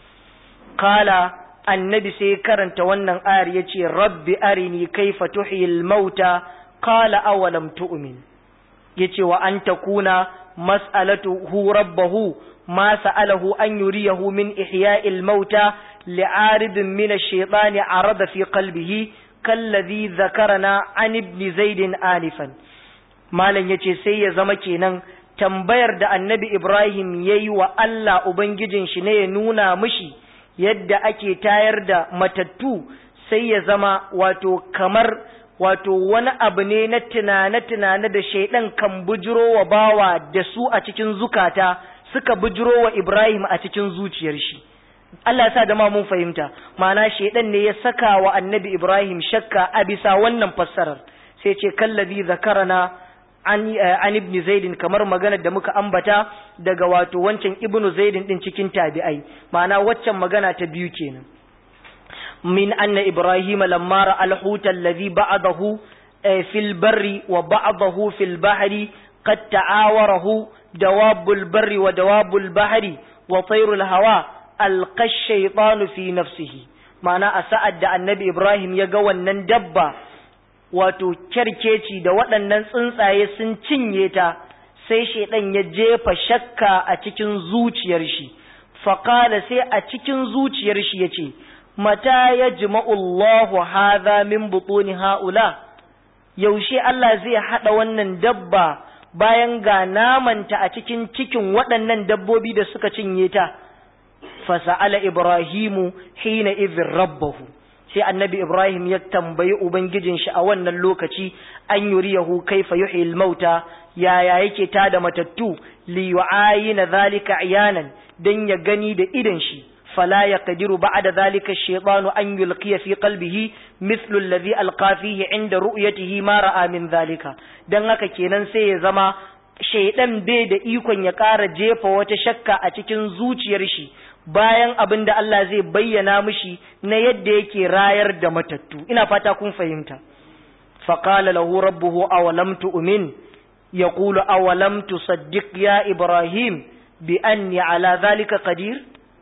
kala annabi sai karanta wannan ayar ya ce rabbi arini kaifa tuhiyil mauta kala awalam tu'min yace wa an takuna mas'alatuhu rabbahu ma sa'alahu an yuriyahu min ihya'il mauta li'aridin min ash-shaytani arada fi qalbihi kalladhi dhakarana an ibn zaid anifan malan yace sai ya zama kenan tambayar da annabi ibrahim yayi wa Allah ubangijin shi ne ya nuna mishi yadda ake tayar da matattu sai ya zama wato kamar wato wani abu ne na tunane-tunane da shaidan kan bujiro wa bawa da su a cikin zukata suka bujiro wa Ibrahim a cikin zuciyar shi. Allah sa da ma mun fahimta, mana shaidan ne ya saka wa annabi Ibrahim shakka a bisa wannan fassarar, sai ce kallabi zakarana an ibn zaidin kamar maganar da muka ambata daga wato wancan ibnu zaidin din cikin tabi'ai, ma'ana waccan magana ta biyu kenan. من أن إبراهيم لما رأى الحوت الذي بعضه في البر وبعضه في البحر قد تعاوره دواب البر ودواب البحر وطير الهواء ألقى الشيطان في نفسه معنى أسأد النبي إبراهيم يقوى النندبة wato kyarkeci da waɗannan tsuntsaye sun cinye ta sai shaidan ya jefa shakka a cikin zuciyar shi faƙala sai a cikin zuciyar shi ya ce mata ya jima'ullahu haza min butuni ha'ula, yaushe Allah zai haɗa wannan dabba bayan ga namanta a cikin cikin waɗannan dabbobi da suka cinye ta, fasa'ala Ibrahimu hina izin rabbahu, sai annabi Ibrahim ya tambayi Ubangijin shi a wannan lokaci an yuriyahu kaifa yuhyil mauta yaya yake tada matattu li yu'ayina zalika iyanan dan ya gani da idan shi فلا يقدر بعد ذلك الشيطان أن يلقي في قلبه مثل الذي ألقى فيه عند رؤيته ما رأى من ذلك dan haka kenan sai ya zama shaidan bai da ikon ya ƙara jefa wata shakka a cikin zuciyar shi bayan abin da Allah zai bayyana mishi na yadda yake rayar da matattu ina fata kun fahimta faqala lahu rabbuhu awalam tu'min yaqulu awalam tusaddiq ya ibrahim bi anni ala dhalika qadir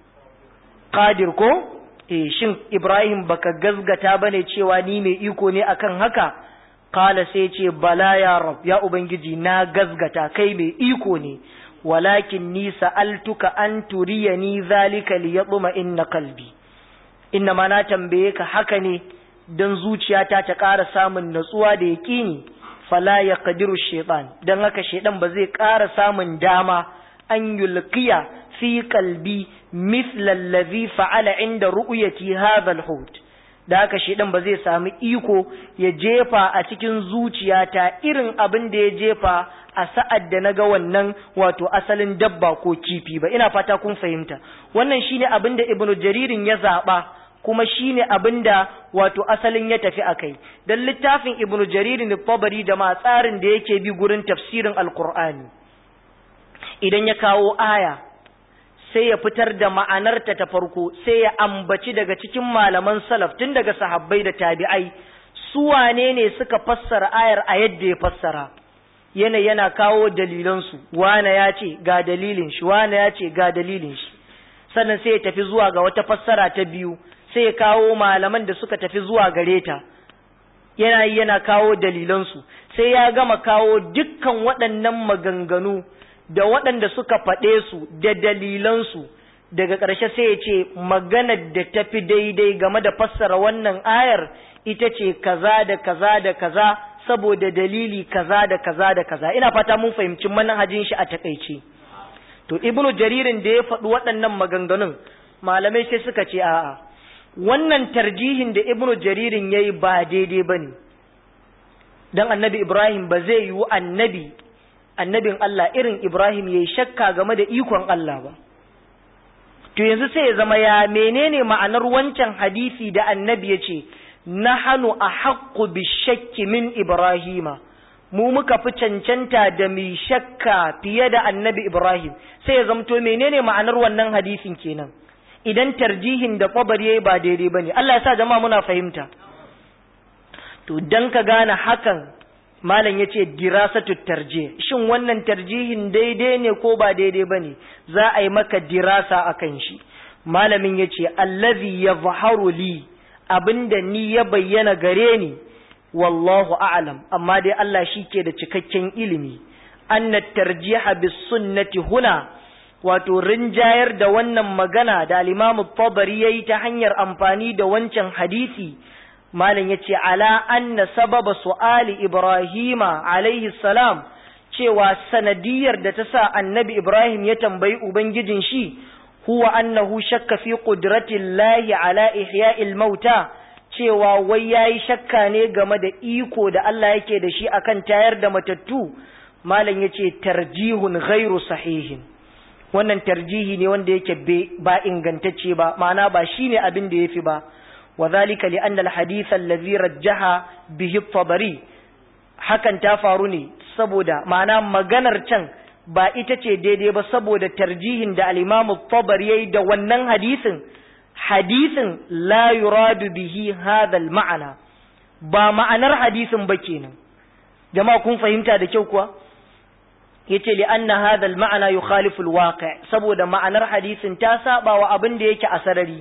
qadir ko eh shin Ibrahim baka gazgata bane cewa ni mai iko ne akan haka kala sai ce bala ya rab ya ubangiji na gazgata kai mai iko ne walakin ni sa'altuka an turiyani zalika liyatma inna qalbi inna ma na tambaye ka haka ne dan zuciyata ta ƙara samun natsuwa da yaƙini fala yaqdiru shaytan dan haka shaydan ba zai ƙara samun dama an yulqiya fi qalbi مثل الذي فعل عند رؤيتي هذا الحوت da haka shi ba zai sami iko ya jefa a cikin zuciyata irin abin da ya jefa a sa'ad da na ga wannan wato asalin dabba ko kifi ba ina fata kun fahimta wannan shine abin da ibnu jaririn ya zaɓa kuma shine abin da wato asalin ya tafi akai dan littafin ibnu jaririn tabari da ma tsarin da yake bi gurin tafsirin alqur'ani idan ya kawo aya sai ya fitar da ma'anarta ta farko sai ya ambaci daga cikin malaman salaf tun daga sahabbai da tabi'ai su wane ne suka fassara ayar a yadda ya fassara yana yana kawo dalilansu wane ya ce ga dalilin shi wane ya ce ga dalilin shi sannan sai ya tafi zuwa ga wata fassara ta biyu sai ya kawo malaman da suka tafi zuwa gare ta yana yi yana kawo dalilansu sai ya gama kawo dukkan waɗannan maganganu da waɗanda suka faɗe su da dalilansu daga ƙarshe sai ya ce maganar da tafi daidai game da fassara wannan ayar ita ce kaza da kaza da kaza saboda dalili kaza da kaza da kaza ina fata mun fahimci manhajin shi a takaice to ibnu jaririn da ya faɗi waɗannan maganganun malamai sai suka ce a'a wannan tarjihin da ibnu jaririn yayi ba daidai bane dan annabi ibrahim ba zai yi annabi annabin Allah irin ibrahim yayi shakka game da ikon Allah ba to yanzu sai ya zama ya menene ma'anar wancan hadisi da annabi ya ce nahanu a haƙƙu bishakki min ibrahima mu muka fi cancanta da mai shakka fiye da annabi ibrahim sai ya zamto menene ma'anar wannan hadisin kenan idan tarjihin da kwabar yayi ba daidai bane Allah ya sa jama'a muna fahimta to dan ka gane hakan malam yace dirasatu tarjih shin wannan tarjihin daidai ne ko ba daidai bane za a yi maka dirasa akan shi malamin yace allazi yadhharu li abinda ni ya bayyana gare ni wallahu a'lam amma dai Allah shi ke da cikakken ilimi anna tarjiha bis sunnati huna wato rinjayar da wannan magana da al-Imam tabari yayi ta hanyar amfani da wancan hadisi malam yace ala anna sababa su'ali ibrahima alaihi salam cewa sanadiyar da ta sa annabi ibrahim ya tambayi ubangijin shi huwa annahu shakka fi qudratillahi ala ihya'il mauta cewa wai yayi shakka ne game da iko da Allah yake da shi akan tayar da matattu malam yace tarjihun ghairu sahihin wannan tarjihi ne wanda yake ba ingantacce ba ma'ana ba shine abin da yafi ba وذلك لأن الحديث الذي رجح به الطبري hakan ta faru ne saboda ma'ana maganar can ba ita ce daidai ba saboda tarjihin da al-Imam tabari yayi da wannan hadisin hadisin la yuradu bihi hadha al-ma'ana ba ma'anar hadisin ba kenan jama'a kun fahimta da kyau kuwa yace li anna hadha al-ma'ana yukhalifu al-waqi' saboda ma'anar hadisin ta saba wa abin da yake a sarari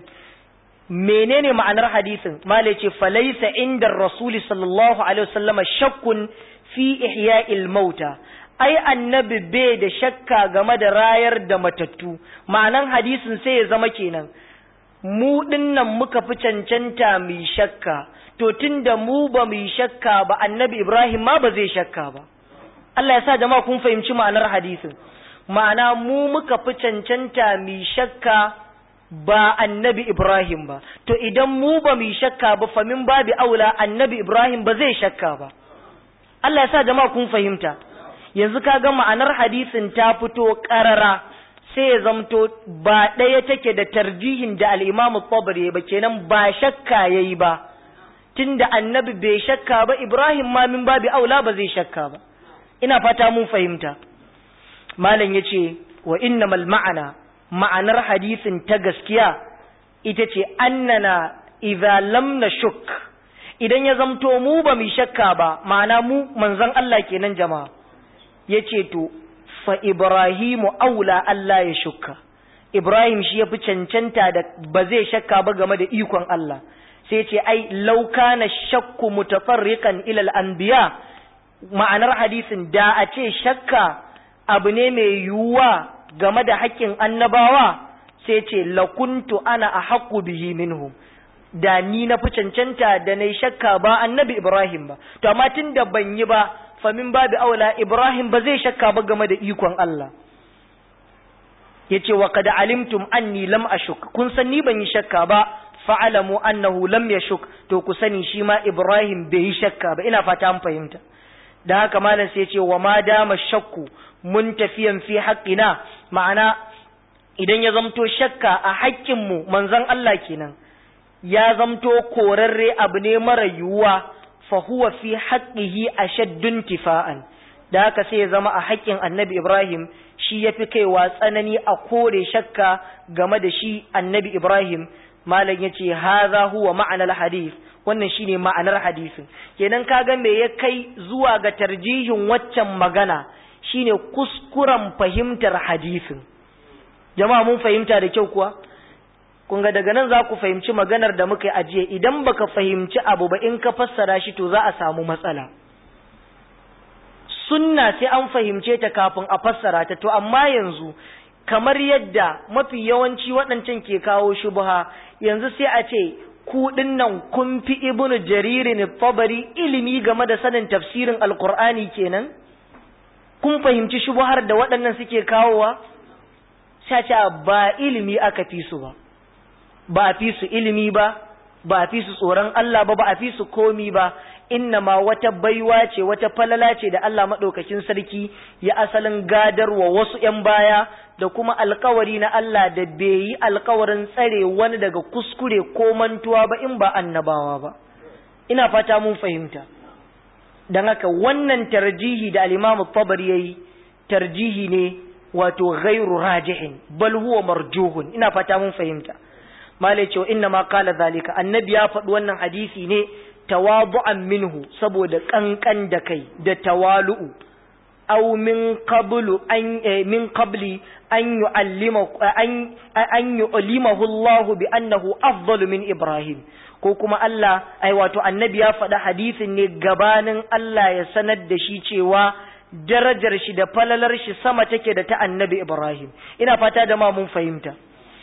menene ma'anar hadisin malai ce falaisa inda rasuli sallallahu alaihi wasallam shakkun fi ihya'il mauta ai annabi bai da shakka game da rayar da matattu ma'anan hadisin sai ya zama kenan mu dinnan muka fi cancanta mu shakka to tunda mu ba mu shakka ba annabi ibrahim ma ba zai shakka ba Allah ya sa jama'a kun fahimci ma'anar hadisin ma'ana mu muka fi cancanta mu shakka ba annabi Ibrahim ba, to idan mu ba mu shakka ba famin babi aula annabi Ibrahim ba zai shakka ba. Allah ya sa jama'a kun fahimta, yanzu ka ga ma'anar hadisin ta fito ƙarara sai ya zamto ba ɗaya take da tarjihin da al'imamu ya ba kenan ba shakka ya yi ba, tunda annabi bai shakka ba Ibrahim ma min babi aula ba zai shakka ba. Ina fata mun fahimta. Malam ya ce, wa innamal ma'ana ma'anar hadisin ta gaskiya ita ce annana idza lam nashuk idan ya zamto mu ba mu shakka ba ma'ana mu manzon Allah kenan jama'a yace to fa ibrahimu aula Allah ya shukka ibrahim shi yafi cancanta da ba zai shakka ba game da ikon Allah sai ce ai law kana shakku mutafarriqan ila al-anbiya ma'anar hadisin da a ce shakka abu ne mai yiwuwa game da haƙƙin annabawa sai ce lakuntu ana a haƙƙu bihi minhum da ni na fi cancanta da na shakka ba annabi Ibrahim ba to amma tun da ban yi ba famin babu aula Ibrahim ba zai shakka ba game da ikon Allah yace wa qad alimtum anni lam ashuk kun san ni ban yi shakka ba fa'alamu annahu lam yashuk to ku sani shi ma Ibrahim bai yi shakka ba ina fata an fahimta da haka malam sai ce wa ma dama shakku mun tafiyan fi haƙƙina ma'ana idan ya zamto shakka a haƙƙinmu manzon Allah kenan ya zamto korarre abu ne mara yiwuwa fa huwa fi haqqihi ashaddun tifa'an da haka sai ya zama a haƙƙin annabi Ibrahim shi ya fi kaiwa tsanani a kore shakka game da shi annabi Ibrahim malam ya ce haza huwa ma'anar hadith wannan shine ma'anar hadisin kenan kaga me ya kai zuwa ga tarjihin waccan magana shine kuskuren fahimtar hadisin jama'a mun fahimta da kyau kuwa kun ga daga nan za ku fahimci maganar da muka yi ajiye idan baka fahimci abu ba in ka fassara shi to za a samu matsala sunna sai an fahimce ta kafin a fassara ta to amma yanzu kamar yadda mafi yawanci waɗancan ke kawo shubha yanzu sai a ce ku nan kun fi ibnu jaririn tabari ilimi game da sanin tafsirin alkur'ani kenan kun fahimci shubhar da waɗannan suke kawowa sai ce ba ilimi aka fi su ba ba a fi su ilimi ba ba a fi su tsoron Allah ba ba a fi su komi ba inna ma wata baiwa ce wata falala ce da Allah maɗaukakin sarki ya asalin gadarwa wasu ‘yan baya da kuma alkawari na Allah da bai yi alkawarin tsare wani daga kuskure ko mantuwa ba in ba annabawa ba ina fata mun fahimta don haka wannan tarjihi da alimamu tabar ya yi tarjihi ne wato ghairu rajihin bal huwa marjuhun ina fata mun fahimta malai cewa inna ma kala zalika annabi ya faɗi wannan hadisi ne tawadu'an minhu saboda kankan da kai da tawalu'u aw min qablu an min qabli an yu'allima an an yu'limahu Allah bi annahu afdalu min Ibrahim ko kuma Allah ai wato annabi ya faɗi hadisin ne gabanin Allah ya sanar da shi cewa darajar shi da falalar shi sama take da ta annabi Ibrahim ina fata da ma mun fahimta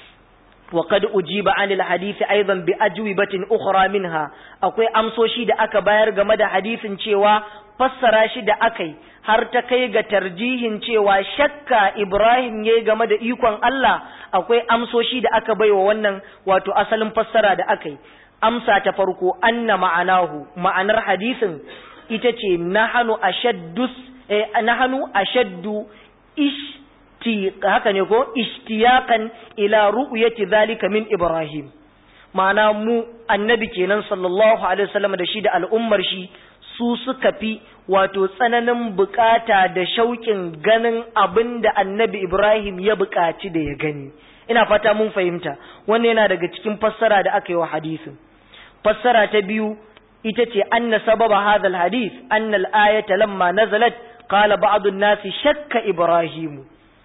وقد أجيب عن الحديث أيضا بأجوبة أخرى منها أكوي أمسوشي دا أكا باير غمدا حديث cewa fassara shi da akai har ta kai ga tarjihin cewa shakka Ibrahim ya game da ikon Allah akwai amsoshi da aka baiwa wannan wato asalin fassara da akai amsa ta farko anna ma'anahu ma'anar hadisin ita ce nahanu ashaddus eh, nahanu ashaddu ish haka ne ko ishtiyakan ila ru'yati zalika min Ibrahim ma'ana mu annabi kenan sallallahu alaihi wasallam da shi da al'ummar shi su suka fi wato tsananin bukata da shauƙin ganin abin da annabi Ibrahim ya buƙaci da ya gani ina fata mun fahimta wannan yana daga cikin fassara da aka yi wa hadisin fassara ta biyu ita ce anna sababa hadha hadith anna al-ayata lamma nazalat qala ba'd an-nasi shakka Ibrahim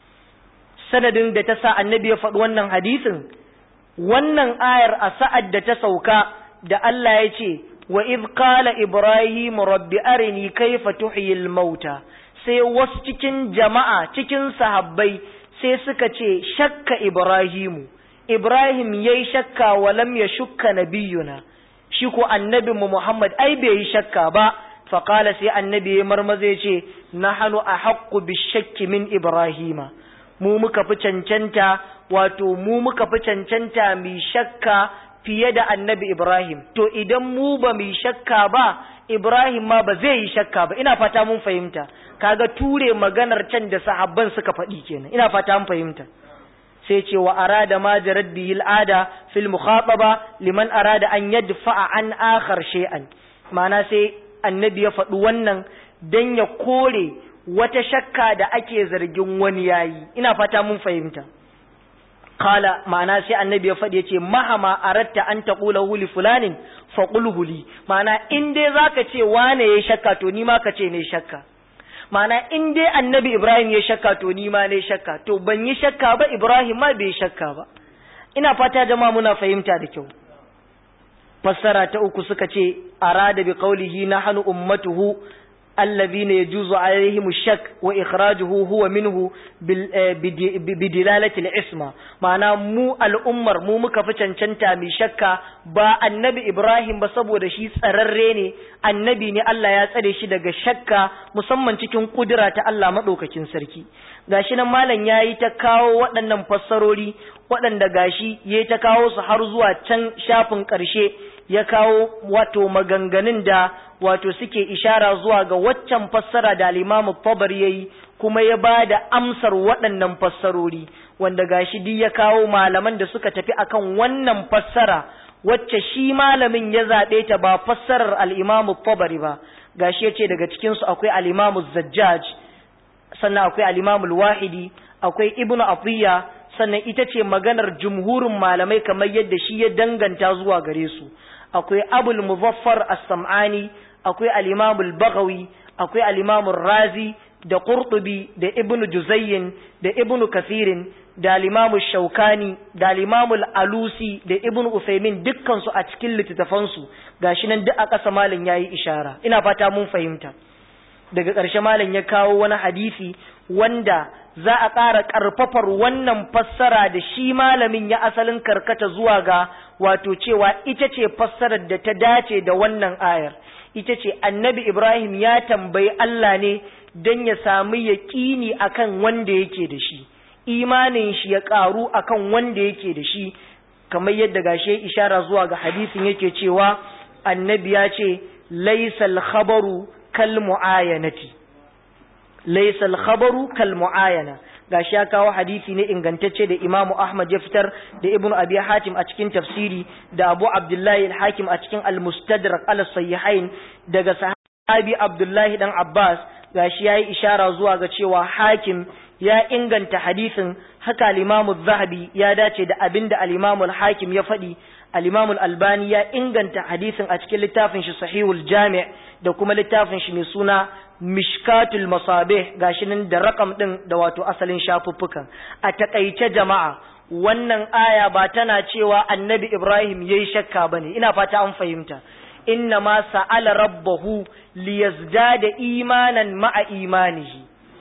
sanadin da ta sa annabi ya faɗi wannan hadisin wannan ayar a sa'ad da ta sauka da Allah ya ce wa iz qala ibrahim rabbi arini kaifa tuhyil mauta sai wasu cikin jama'a cikin sahabbai sai suka ce shakka ibrahimu ibrahim yayi shakka wa lam yashukka nabiyuna shi ko annabi mu muhammad ai bai yi shakka ba fa qala sai annabi ya marmaza ya ce nahnu ahaqqu bishakki min ibrahima mu muka fi cancanta wato mu muka fi cancanta mi shakka fiye da annabi Ibrahim to idan mu ba mu shakka ba Ibrahim ma ba zai yi shakka ba ina fata mun fahimta kaga ture maganar can da sahabban suka faɗi kenan ina fata mun fahimta sai ce wa arada ma jarad bihi al'ada fil mukhataba liman arada an yadfa'a an akhar shay'an ma'ana sai annabi ya faɗi wannan dan ya kore wata shakka da ake zargin wani yayi ina fata mun fahimta kala ma'ana sai annabi ya faɗi yace mahama aratta an taqula li fulanin faqulhu li ma'ana in dai zaka ce wane yayi shakka to ni ma ka ce ne shakka ma'ana in dai annabi Ibrahim ya shakka to ni ma ne shakka to ban yi shakka ba Ibrahim ma bai shakka ba ina fata jama'a muna fahimta da kyau fassara ta uku suka ce arada bi qawlihi nahnu ummatuhu الذين يجوز عليهم الشك وإخراجه هو منه بدلالة العصمة معنى مو الأمر مو مكفتن چنتا مي شكا با النبي إبراهيم بسبو دشي سرريني النبي ني الله يا tsare shi daga shakka musamman cikin kudura ta Allah madaukakin sarki gashi nan malam yayi ta kawo waɗannan fassarori waɗanda gashi yayi ta kawo su har zuwa can shafin ƙarshe ya kawo wato maganganun da wato suke ishara zuwa ga waccan fassara da al-Imam Tabar yayi kuma ya ba da amsar waɗannan fassarori wanda gashi duk ya kawo malaman da suka tafi akan wannan fassara wacce shi malamin ya zaɓe ta ba fassarar al-Imam Tabari ba gashi yace daga cikin su akwai al-Imam Zajjaj sannan akwai al-Imam Al-Wahidi akwai Ibn Atiyya sannan ita ce maganar jumhurin malamai kamar yadda shi ya danganta zuwa gare su akwai abul muzaffar as-sam'ani akwai al-imam al-baghawi akwai al-imam razi da qurtubi da ibn juzayyin da ibn kathirin da al-imam shaukani da al-imam al-alusi da ibn usaymin dukkan su a cikin littattafan su gashi nan duk a ƙasa malam yayi ishara ina fata mun fahimta daga ƙarshe malam ya kawo wani hadisi wanda za a ƙara ƙarfafar wannan fassara da shi malamin ya asalin karkata zuwa ga wato cewa ita ce fassarar da ta dace da wannan ayar ita ce annabi Ibrahim ya tambayi Allah ne don ya sami yaƙini akan wanda yake da shi imanin shi ya ƙaru akan wanda yake da shi kamar yadda gashe ishara zuwa ga hadisin yake cewa annabi ya ce laisal khabaru kal mu'ayanati laisal khabaru kal mu'ayana gashi ya kawo hadisi ne ingantacce da Imam Ahmad ya fitar da Ibn Abi Hatim a cikin tafsiri da Abu Abdullahi al-Hakim a cikin al-Mustadrak al-Sahihain daga sahabi Abdullahi dan Abbas gashi yayi ishara zuwa ga cewa Hakim ya inganta hadisin haka al-Imam zahabi ya dace da abinda al-Imam al-Hakim ya faɗi al-Imam al-Albani ya inganta hadisin a cikin littafin shi Sahihul Jami' da kuma littafin shi mai suna Mishkatul Masabih gashi nan da rakam din da wato asalin shafuffukan a takaice jama'a wannan aya ba tana cewa Annabi Ibrahim yayi shakka bane ina fata an fahimta inna ma sa'ala rabbahu liyazdada imanan ma'a imanihi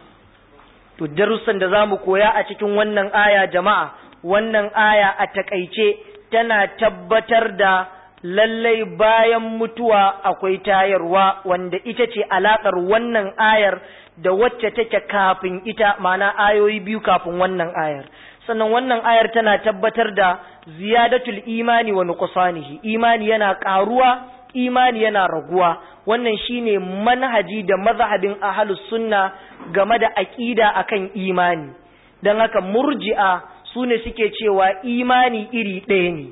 to darussan da zamu koya a cikin wannan aya jama'a wannan aya a takaice tana tabbatar da lallai bayan mutuwa akwai tayarwa wanda ita ce alakar wannan ayar da wacce take kafin ita ma'ana ayoyi biyu kafin wannan ayar sannan wannan ayar tana tabbatar da ziyadatul imani wa nuqsanihi imani yana karuwa imani yana raguwa wannan shine manhaji da mazhabin ahlus sunna game da aqida akan imani dan haka murji'a sune suke cewa imani iri ɗaya ne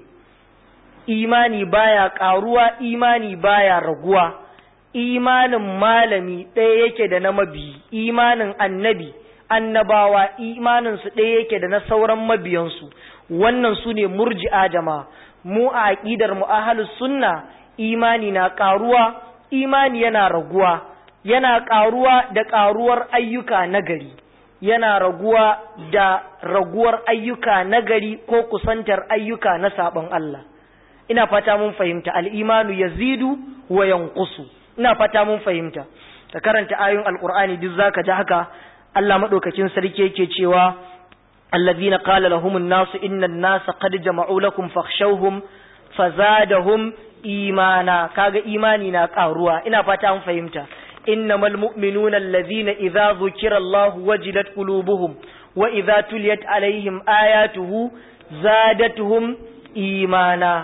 imani baya karuwa imani baya raguwa imanin malami ɗaya yake da na mabi imanin annabi annabawa imanin su ɗaya yake da na sauran mabiyansu wannan su ne murji'a jama'a mu a aqidar mu ahlus sunna imani na karuwa imani yana raguwa yana karuwa da karuwar ayyuka nagari yana raguwa da raguwar ayyuka nagari ko kusantar ayyuka na sabon Allah ina fata mun fahimta al'imanu ya zidu wa yankusu ina fata mun fahimta ka karanta ayoyin alkur'ani duk zaka ji haka Allah maɗaukacin sarki yake cewa allazina qala lahumun nasu innan nasa qad jama'u lakum fakhshawhum fazadahum imana kaga imani na karuwa ina fata mun fahimta innamal mu'minuna allazina idza dhukira Allah wajilat qulubuhum wa idza tuliyat alaihim ayatuhu zadatuhum imana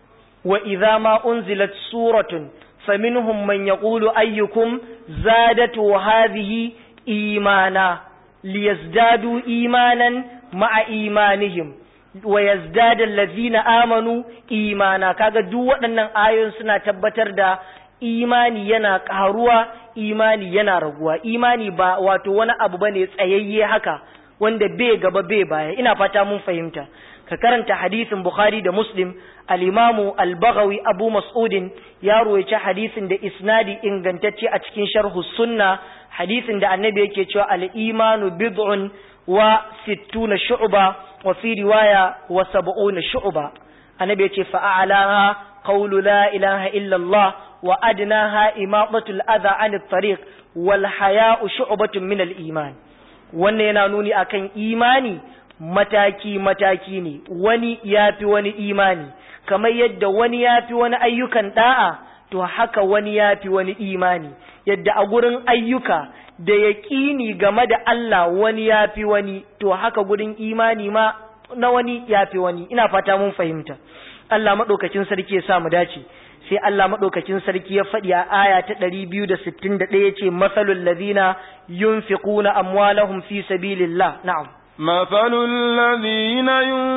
وإذا ما أنزلت سورة فمنهم من يقول أيكم زادت هذه إيمانا ليزدادوا إيمانا مع إيمانهم ويزداد الذين آمنوا إيمانا kaga duk waɗannan ayoyin suna tabbatar da imani yana ƙaruwa imani yana raguwa imani ba wato wani abu bane tsayayye haka wanda bai gaba bai baya ina fata mun fahimta ka karanta hadisin Bukhari da Muslim al-Imamu al-Baghawi Abu Mas'udin ya ruwaice hadisin da isnadi ingantacce a cikin sharhu sunna hadisin da annabi yake cewa al-imanu bid'un wa sittuna shu'ba wa fi riwaya wa sab'una shu'ba annabi yace fa a'laha qawlu la ilaha illa Allah wa adnaha imatatul adha 'anit tariq wal haya'u shu'batun min al-iman wannan yana nuni akan imani mataki-mataki ne wani ya fi wani imani kamar yadda wani ya fi wani ayyukan da'a to haka wani ya fi wani imani yadda a gurin ayyuka da yaƙini game da Allah wani ya fi wani to haka gurin imani ma na wani ya fi wani ina fata mun fahimta Allah maɗaukacin sarki ya sa mu dace sai Allah maɗaukacin sarki ya faɗi a aya ta ɗari biyu da sittin da ɗaya ce masalul ladina yunfiquna amwalahum fi sabilillah na'am مثل الذين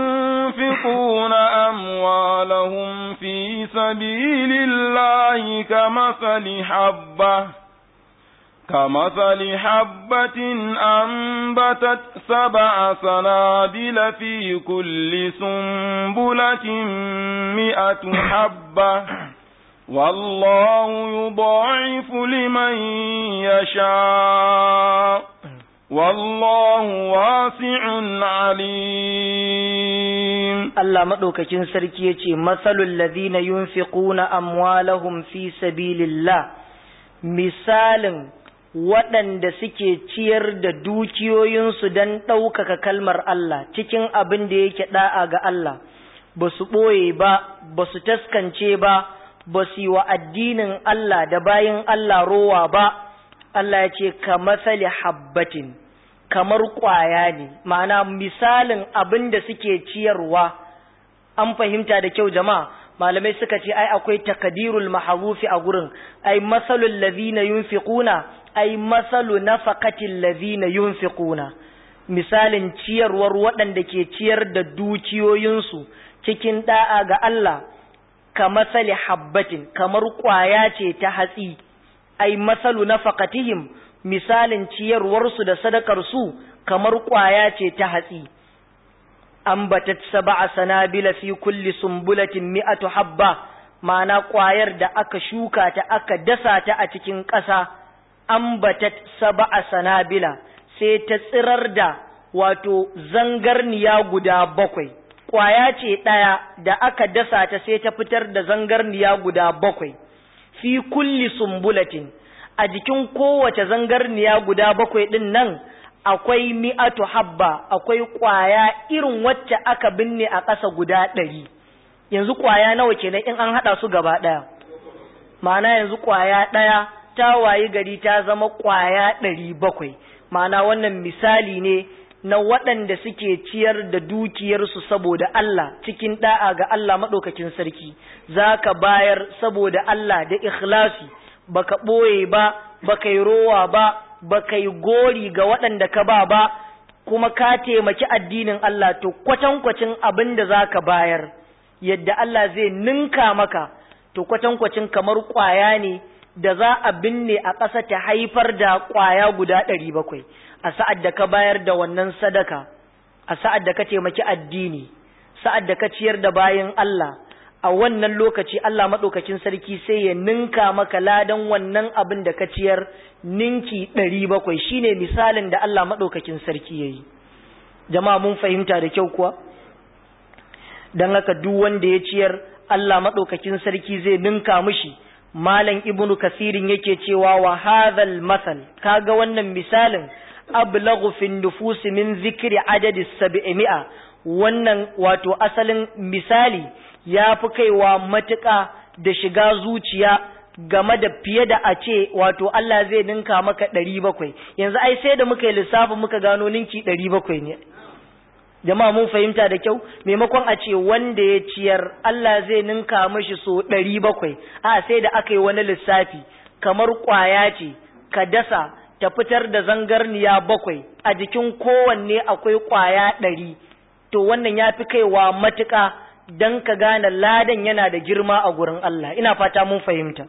ينفقون أموالهم في سبيل الله كمثل حبة كمثل حبة أنبتت سبع سنابل في كل سنبلة مئة حبة والله يضاعف لمن يشاء والله واسع عليم Allah maɗaukakin sarki ya ce, Matsalul ladina yunfiquna amwalahum fi sabilillah misalin waɗanda suke ciyar da dukiyoyinsu don ɗaukaka kalmar Allah cikin abin da yake ɗa'a ga Allah, ba su ɓoye ba, ba su taskance ba, ba su yi wa addinin Allah da bayin Allah rowa ba, Allah ya ce, ka matsali habbatin, kamar ƙwaya ne, ma'ana misalin abin da suke ciyarwa, an fahimta da kyau jama'a. malamai suka ce ai akwai takadirul maharufi a gurin ai masalul ladhina yunfiquna ai masalu nafaqatil ladhina yunfiquna misalin ciyarwar waɗanda ke ciyar da dukiyoyinsu cikin da'a ga Allah ka masali habbatin kamar ƙwaya ce ta hatsi ai masalu nafaqatihim misalin ciyarwarsu da sadakarsu kamar ƙwaya ce ta hatsi ambatat sab'a sanabila fi kulli sumbulatin mi'atu habba ma'ana ƙwayar da aka shuka ta aka dasa ta a cikin ƙasa ambatat sab'a sanabila sai ta tsirar da wato zangarniya guda bakwai ƙwaya ce ɗaya da aka dasa ta sai ta fitar da zangarniya guda bakwai fi kulli sumbulatin a jikin kowace zangarniya guda bakwai ɗin nan akwai mi'atu habba akwai ƙwaya irin wacce aka binne a ƙasa guda ɗari yanzu ƙwaya nawa kenan in an haɗa su gaba ɗaya ma'ana yanzu ƙwaya ɗaya ta wayi gari ta zama ƙwaya ɗari bakwai ma'ana wannan misali ne na waɗanda suke ciyar da dukiyarsu saboda Allah cikin ɗa'a ga Allah maɗaukakin sarki za ka bayar saboda Allah da ikhlasi baka ɓoye ba baka yi rowa ba ba ka yi gori ga waɗanda ka ba ba kuma ka taimaki addinin Allah to kwatankwacin abin da za ka bayar yadda Allah zai ninka maka to kwatankwacin kamar ƙwaya ne da za a binne a ƙasa ta haifar da ƙwaya guda ɗari bakwai a sa'ad da ka bayar da wannan sadaka a sa'ad da ka taimaki addini sa'ad da ka ciyar da bayan Allah a wannan lokaci Allah maɗaukakin sarki sai ya ninka maka ladan wannan abin da ka ciyar ninki ɗari bakwai shine misalin da Allah maɗaukakin sarki ya yi jama'a mun fahimta da kyau kuwa don haka duk wanda ya ciyar Allah maɗaukakin sarki zai ninka mishi malam ibnu kasirin yake cewa wa hadhal masal kaga wannan misalin ablaghu fi nufus min zikri adadi sab'imi'a wannan wato asalin misali ya fi kaiwa matuƙa da shiga zuciya game da fiye da a ce wato Allah zai ninka maka ɗari bakwai yanzu ai sai da muka yi lissafi muka gano ninki ɗari bakwai ne jama'a mun fahimta da kyau maimakon a ce wanda ya ciyar Allah zai ninka mashi so ɗari bakwai a sai da aka yi wani lissafi kamar ƙwaya ce ka dasa ta fitar da zangarniya bakwai a jikin kowanne akwai ƙwaya ɗari to wannan ya fi kaiwa matuƙa don ka gane ladan yana da girma a gurin Allah ina fata mun fahimta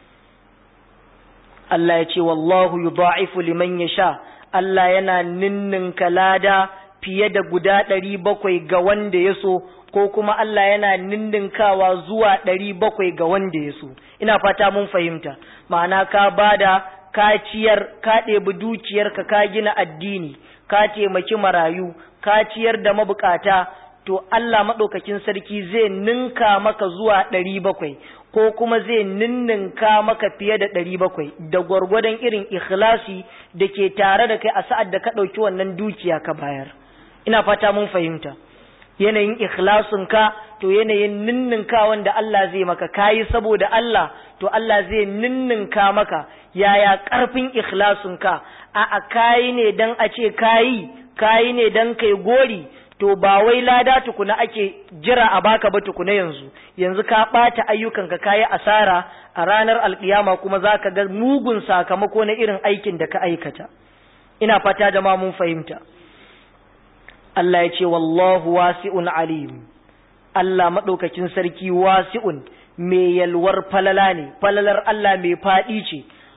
Allah ya ce wallahu yudha'ifu liman yasha Allah yana ninninka lada fiye da guda ɗari bakwai ga wanda ya so ko kuma Allah yana ninninkawa zuwa ɗari bakwai ga wanda ya so ina fata mun fahimta ma'ana ka bada ka ciyar ka ɗebi dukiyarka ka gina addini ka taimaki marayu ka ciyar da mabukata to Allah maɗaukakin sarki zai ninka maka zuwa ɗari bakwai ko kuma zai ninninka maka fiye da ɗari bakwai da gwargwadon irin ikhlasi da ke tare da kai a sa'ad da ka ɗauki wannan dukiya ka bayar ina fata mun fahimta yanayin ikhlasinka to yanayin ninninka wanda Allah zai maka kayi saboda Allah to Allah zai ninninka maka yaya ƙarfin ikhlasinka a a kayi ne dan a ce kayi kayi ne dan kai gori to ba wai lada tukuna ake jira a baka ba tukuna yanzu yanzu ka ɓata ayyukanka kayi asara a ranar alkiyama kuma za ka ga mugun sakamako na irin aikin da ka aikata ina fata da ma mun fahimta Allah ya ce wallahu wasi'un alim Allah maɗaukakin sarki wasi'un mai yalwar falala ne falalar Allah mai faɗi ce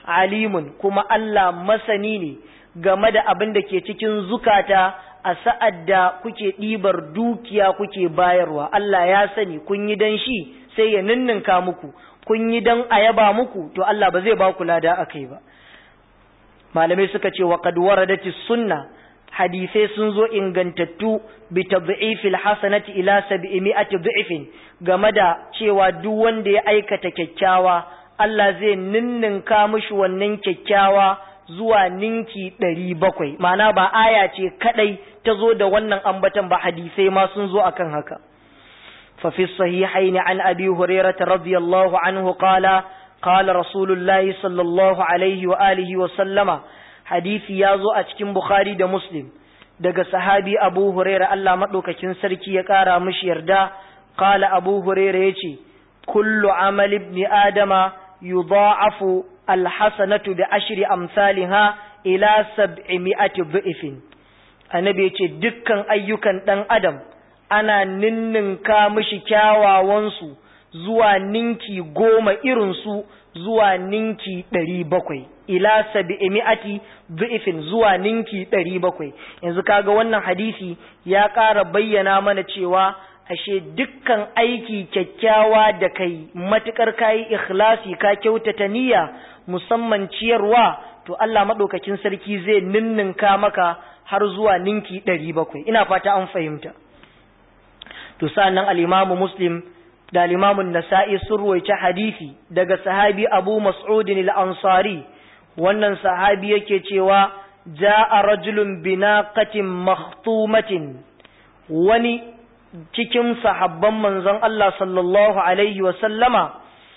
alimun kuma Allah masani ne game da abin da ke cikin zukata a sa'ad da kuke ɗibar dukiya kuke bayarwa Allah ya sani kun yi dan shi sai ya ninninka muku kun yi dan a yaba muku to Allah ba zai ba ku lada akai ba malamai suka ce wa qad waradati sunna hadisai sun zo ingantattu bi tad'ifil hasanati ila 700 dhifin game da cewa duk wanda ya aikata kyakkyawa Allah zai ninninka mishi wannan kyakkyawa zuwa ninki 700 ma'ana ba aya ce kadai ta zo da wannan ambatan ba hadisai ma sun zo akan haka fa fi sahihaini an abi hurairah radiyallahu anhu qala qala rasulullahi sallallahu alaihi wa alihi wa sallama hadisi ya zo a cikin Bukhari da Muslim daga sahabi Abu Huraira Allah maɗaukakin sarki ya ƙara mishi yarda qala Abu Huraira yace kullu amali ibn adama yudha'afu alhasanatu bi ashri amsalha ila sab'imi'ati dhifin annabi yace dukkan ayyukan dan adam ana ninninka mishi kyawawansu zuwa ninki goma irinsu zuwa ninki ɗari bakwai ila sabi'imi'ati du'ifin zuwa ninki ɗari bakwai yanzu kaga wannan hadisi ya ƙara bayyana mana cewa ashe dukkan aiki kyakkyawa da kai matukar kayi ikhlasi ka kyautata niyya musamman ciyarwa to Allah maɗaukakin sarki zai ninninka maka har zuwa ninki ɗari bakwai ina fata an fahimta to sa'annan al-imamu muslim da limamun nasa'i sun ruwaice hadisi daga sahabi abu mas'udin al-ansari wannan sahabi yake cewa ja'a rajulun binaqatin makhtumatin wani cikin sahabban manzon Allah sallallahu alaihi wa sallama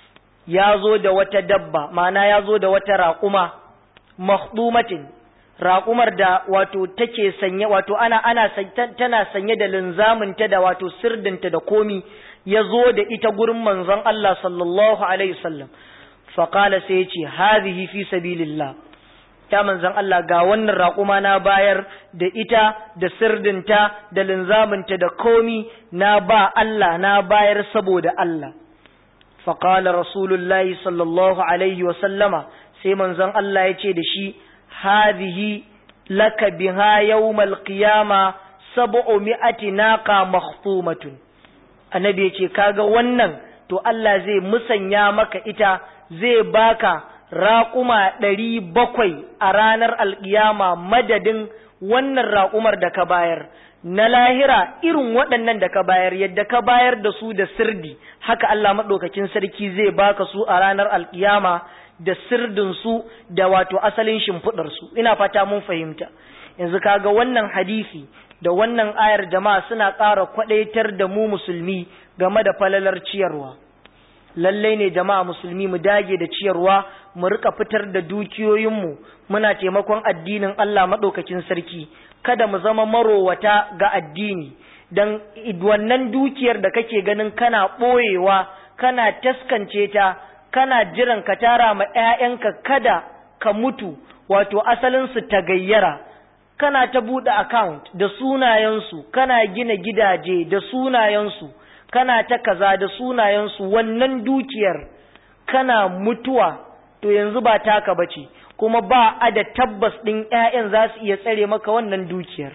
ya zo da wata dabba ma'ana ya zo da wata raƙuma makhtumatin raƙumar da wato take sanye wato ana ana tana sanye da linzaminta da wato sirdinta da komi ya zo da ita gurin manzon Allah sallallahu alaihi wasallam faƙala sai ya ce hazihi fi sabilillah ta manzon Allah ga wannan raƙuma na bayar da ita da sirdinta da linzaminta da komi na ba Allah na bayar saboda Allah faƙala rasulullahi sallallahu alaihi wasallama sai manzon Allah ya ce da shi hazihi laka biha yawmal qiyama sab'u mi'ati naqa makhtumatun annabi ya ce kaga wannan to Allah zai musanya maka ita zai baka raƙuma ɗari bakwai a ranar alƙiyama madadin wannan raƙumar da ka bayar na lahira irin waɗannan da ka bayar yadda ka bayar da su da sirdi haka Allah maɗaukakin sarki zai baka su a ranar alƙiyama da sirdinsu da wato asalin shimfiɗarsu ina fata mun fahimta yanzu kaga wannan hadisi da wannan ayar jama'a suna ƙara kwaɗaitar da mu musulmi game da falalar ciyarwa lallai ne jama'a musulmi mu dage da ciyarwa mu rika fitar da dukiyoyinmu muna taimakon addinin Allah maɗaukakin sarki kada mu zama marowata ga addini don wannan dukiyar da kake ganin kana ɓoyewa kana taskance ta kana jiran ka tara ma 'ya'yanka kada ka mutu wato asalinsu ta gayyara kana ta buɗe account da sunayensu kana gina gidaje da sunayensu kana ta kaza da sunayensu wannan dukiyar kana mutuwa to yanzu ba taka bace kuma ba a da tabbas ɗin 'ya'yan za su iya tsare maka wannan dukiyar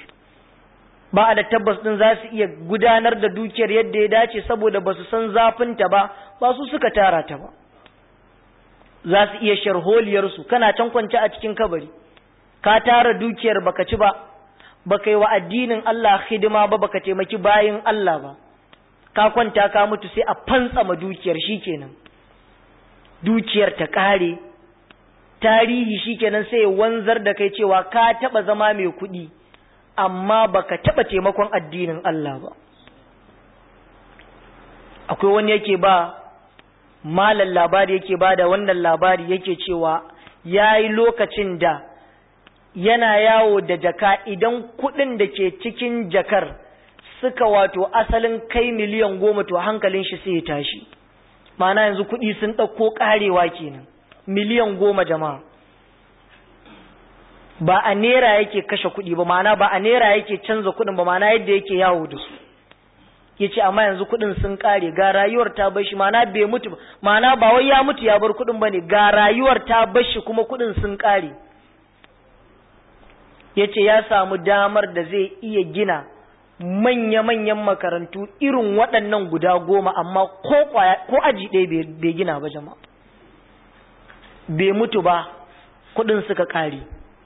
ba a da tabbas ɗin za su iya gudanar da dukiyar yadda ya dace saboda ba su san zafinta ba ba su suka tara ta ba za su iya sharholiyarsu kana can kwance a cikin kabari ka tara dukiyar baka ci ba baka yi wa addinin Allah hidima ba baka taimaki bayin Allah ba ka kwanta ka mutu sai a fantsama dukiyar shikenan dukiyar ta kare tarihi shikenan sai wanzar da kai cewa ka taba zama mai kuɗi amma baka taba taimakon addinin Allah ba akwai wani yake ba malan labari yake ba da wannan labari yake cewa yayi lokacin da yana yawo da jaka idan kuɗin da ke cikin jakar suka wato asalin kai miliyan goma to hankalin shi sai ya tashi ma'ana yanzu kuɗi sun ɗauko ƙarewa kenan miliyan goma jama'a ba a nera yake kashe kuɗi ba ma'ana ba a nera yake canza kuɗin ba ma'ana yadda yake yawo da su ya ce amma yanzu kuɗin sun ƙare ga rayuwar ta bar shi ma'ana bai mutu ma'ana ba wai ya mutu ya bar kuɗin ba ne ga rayuwar ta bar shi kuma kuɗin sun ƙare ya ce ya samu damar da zai iya gina manya-manyan makarantu irin waɗannan guda goma amma ko aji ɗaya bai gina ba jama'a bai mutu ba kuɗin suka ƙare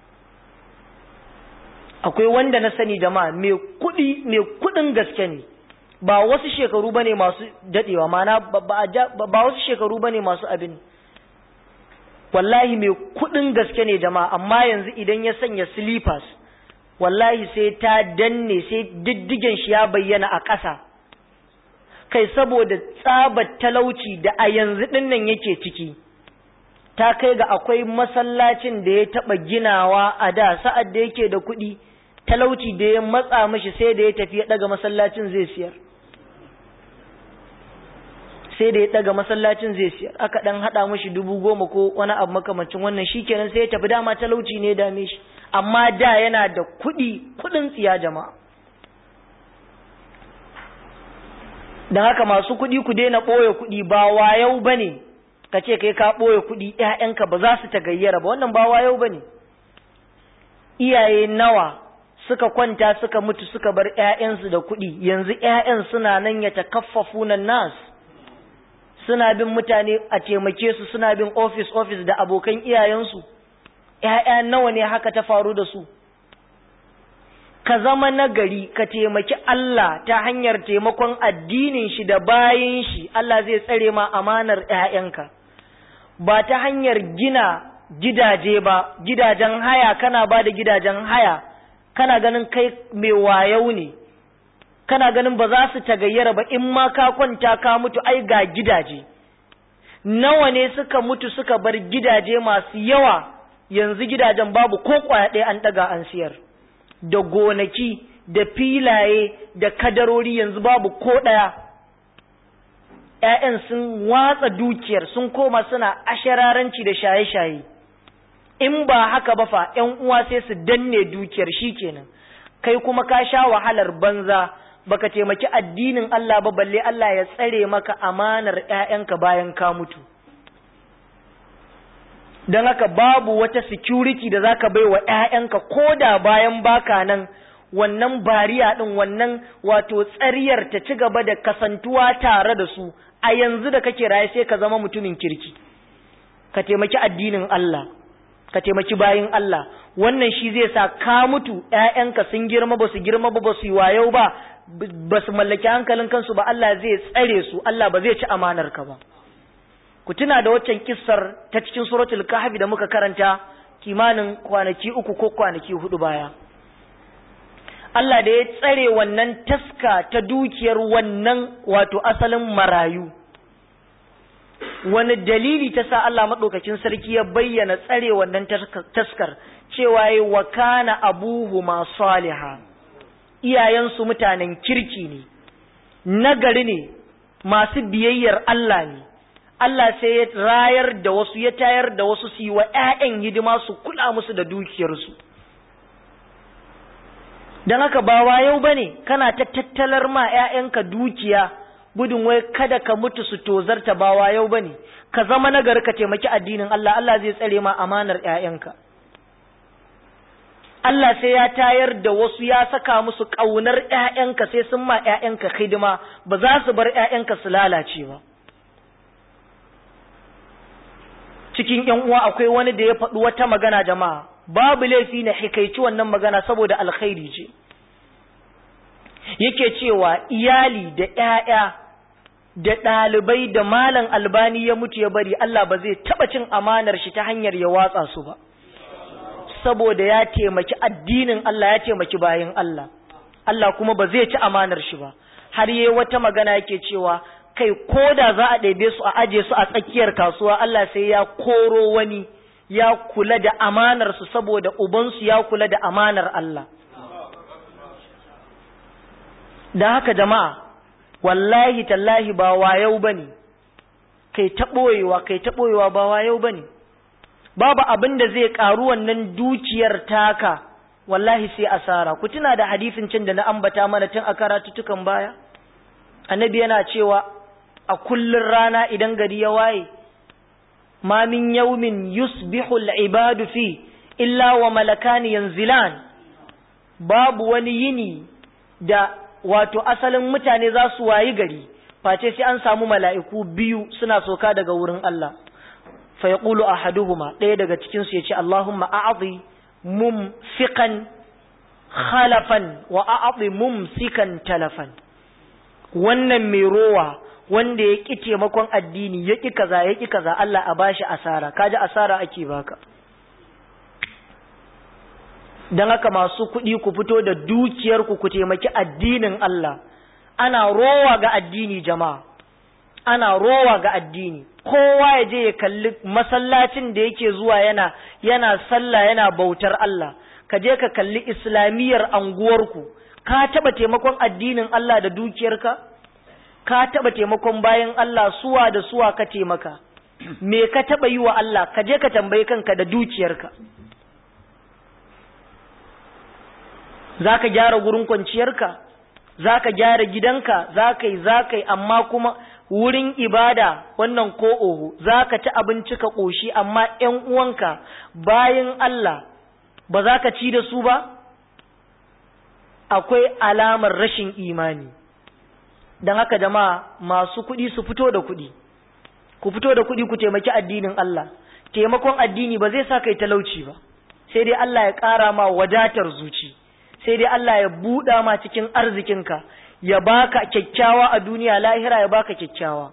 akwai wanda na sani jama'a mai kuɗi mai kuɗin gaske ne ba wasu shekaru bane masu dadewa mana ba wasu shekaru bane masu abin wallahi mai kuɗin gaske ne jama'a amma yanzu idan ya sanya slippers wallahi sai ta danne sai diddigen shi ya bayyana a ƙasa kai saboda tsabar talauci da a yanzu ɗinnan yake ciki ta kai ga akwai masallacin da ya taɓa ginawa a da sa'ad da yake da kuɗi talauci da ya matsa mashi sai da ya tafi ya ɗaga masallacin zai siyar sai da ya ɗaga masallacin zai siyar aka ɗan haɗa mashi dubu goma ko wani abu makamancin wannan shi kenan sai ya tafi dama talauci ne ya dame shi amma da yana da kuɗi kuɗin tsiya jama'a don haka masu kuɗi ku daina ɓoye kuɗi ba wayau ba ne ka ce kai ka ɓoye kuɗi ‘ya'yanka ba za su ta gayyara ba wannan ba wayau ba ne iyaye nawa suka kwanta suka mutu suka bar ‘ya'yansu da kuɗi yanzu ‘ya'yan suna nan ya takaffafu nan nas suna bin mutane a taimake su suna bin ofis ofis da abokan iyayensu ‘ya'ya nawa ne haka ta faru da su ka zama nagari ka taimaki Allah ta hanyar taimakon addinin shi da bayin shi Allah zai tsare ma amanar ‘ya'yanka ba ta hanyar gina gidaje ba gidajen haya kana ba da gidajen haya kana ganin kai mai wayau ne kana ganin ba za su tagayyara ba in ma ka kwanta ka mutu ai ga gidaje nawa ne suka mutu suka bar gidaje masu yawa yanzu gidajen babu ko kwaya ɗaya an ɗaga an siyar da gonaki da filaye da kadarori yanzu babu ko ɗaya ‘ya'yan sun watsa dukiyar sun koma suna ashararanci da shaye-shaye in ba haka ba fa ‘yan uwa sai su danne dukiyar shi kenan kai kuma ka sha wahalar banza baka taimaki addinin Allah ba balle Allah ya tsare maka amanar ‘ya'yanka bayan ka mutu don haka babu wata security da zaka bai wa ‘ya'yanka ko da bayan baka nan wannan bariya ɗin wannan wato tsariyar ta ci gaba da kasantuwa tare da su a yanzu da kake raye sai ka zama mutumin kirki ka taimaki addinin Allah ka taimaki bayin Allah wannan shi zai sa ka mutu ‘ya'yanka sun girma ba su girma ba ba su yi wayau ba ba su mallaki hankalin kansu ba Allah zai tsare su Allah ba zai ci amanar ka ba ku tuna da waccan kissar ta cikin suratul kahfi da muka karanta kimanin kwanaki uku ko kwanaki hudu baya Allah da ya tsare wannan taska ta dukiyar wannan wato asalin marayu wani dalili ta sa Allah maɗaukakin sarki ya bayyana tsare wannan taskar cewa ya wa kana abuhuma saliha iyayensu mutanen kirki ne nagari ne masu biyayyar Allah ne Allah sai ya rayar da wasu ya tayar da wasu su yi wa ‘ya'yan hidima su kula musu da dukiyarsu don haka ba wayau ba ne kana ta tattalar ma ‘ya'yanka dukiya gudun wai kada ka mutu su tozarta ba wayau ba ne ka zama nagari ka taimaki addinin Allah Allah zai tsare ma amanar ‘ya'yanka Allah sai ya tayar da wasu ya saka musu ƙaunar ‘ya'yanka sai sun ma ‘ya'yanka hidima ba za su bar ‘ya'yanka su lalace ba. Cikin ‘yan uwa akwai wani da ya faɗi wata magana jama'a, babu laifi na hikaici wannan magana saboda alkhairi ce. Yake cewa iyali da ‘ya'ya da ɗalibai da malam albani ya mutu ya bari Allah ba zai taɓa cin amanar shi ta hanyar ya watsa su ba. saboda ya taimaki addinin Allah ya taimaki bayin Allah Allah kuma ba zai ci amanar shi ba har yayi wata magana yake cewa kai koda za a ɗebe su a aje su a tsakiyar kasuwa Allah sai ya koro wani ya kula da amanar su saboda ubansu ya kula da amanar Allah da haka jama'a wallahi tallahi ba wayau bane kai ta ɓoyewa kai ta ɓoyewa ba wayau bane babu abin da zai ƙaru wannan dukiyar taka wallahi sai asara ku tuna da hadisin can da na ambata mana tun a karatutukan baya annabi yana cewa a kullun rana idan gari ya waye ma min yawmin yusbihu al-ibadu fi illa wa malakani yanzilan babu wani yini da wato asalin mutane za su wayi gari face sai an samu mala'iku biyu suna soka daga wurin Allah fa yaqulu ahaduhuma ɗaya daga cikin su yace Allahumma a'dhi mumfiqan khalafan wa a'dhi mumsikan talafan wannan mai rowa wanda ya ƙi taimakon addini ya ƙi kaza ya ƙi kaza Allah a bashi asara kaji asara ake baka don haka masu kuɗi ku fito da dukiyarku ku taimaki addinin Allah ana rowa ga addini jama'a ana rowa ga addini kowa ya je ya kalli masallacin da yake zuwa yana yana sallah yana bautar Allah ka je ka kalli islamiyyar anguwarku ka taɓa taimakon addinin Allah da dukiyarka ka taɓa taimakon bayan Allah suwa da suwa ka taimaka me ka taɓa yi wa Allah ka je ka tambayi kanka da dukiyarka za ka gyara gurin kwanciyarka za ka gyara gidanka za ka yi za ka yi amma kuma wurin ibada wannan ko oho za ka ci abinci ka ƙoshi amma ‘yan uwanka bayan Allah ba za ka ci da su ba akwai alamar rashin imani don haka jama'a masu kuɗi su fito da kuɗi ku fito da kuɗi ku taimaki addinin Allah taimakon addini ba zai sa kai talauci ba sai dai Allah ya ƙara ma wadatar zuci sai dai Allah ya buɗa ma cikin arzikinka ya baka kyakkyawa a duniya lahira ya baka kyakkyawa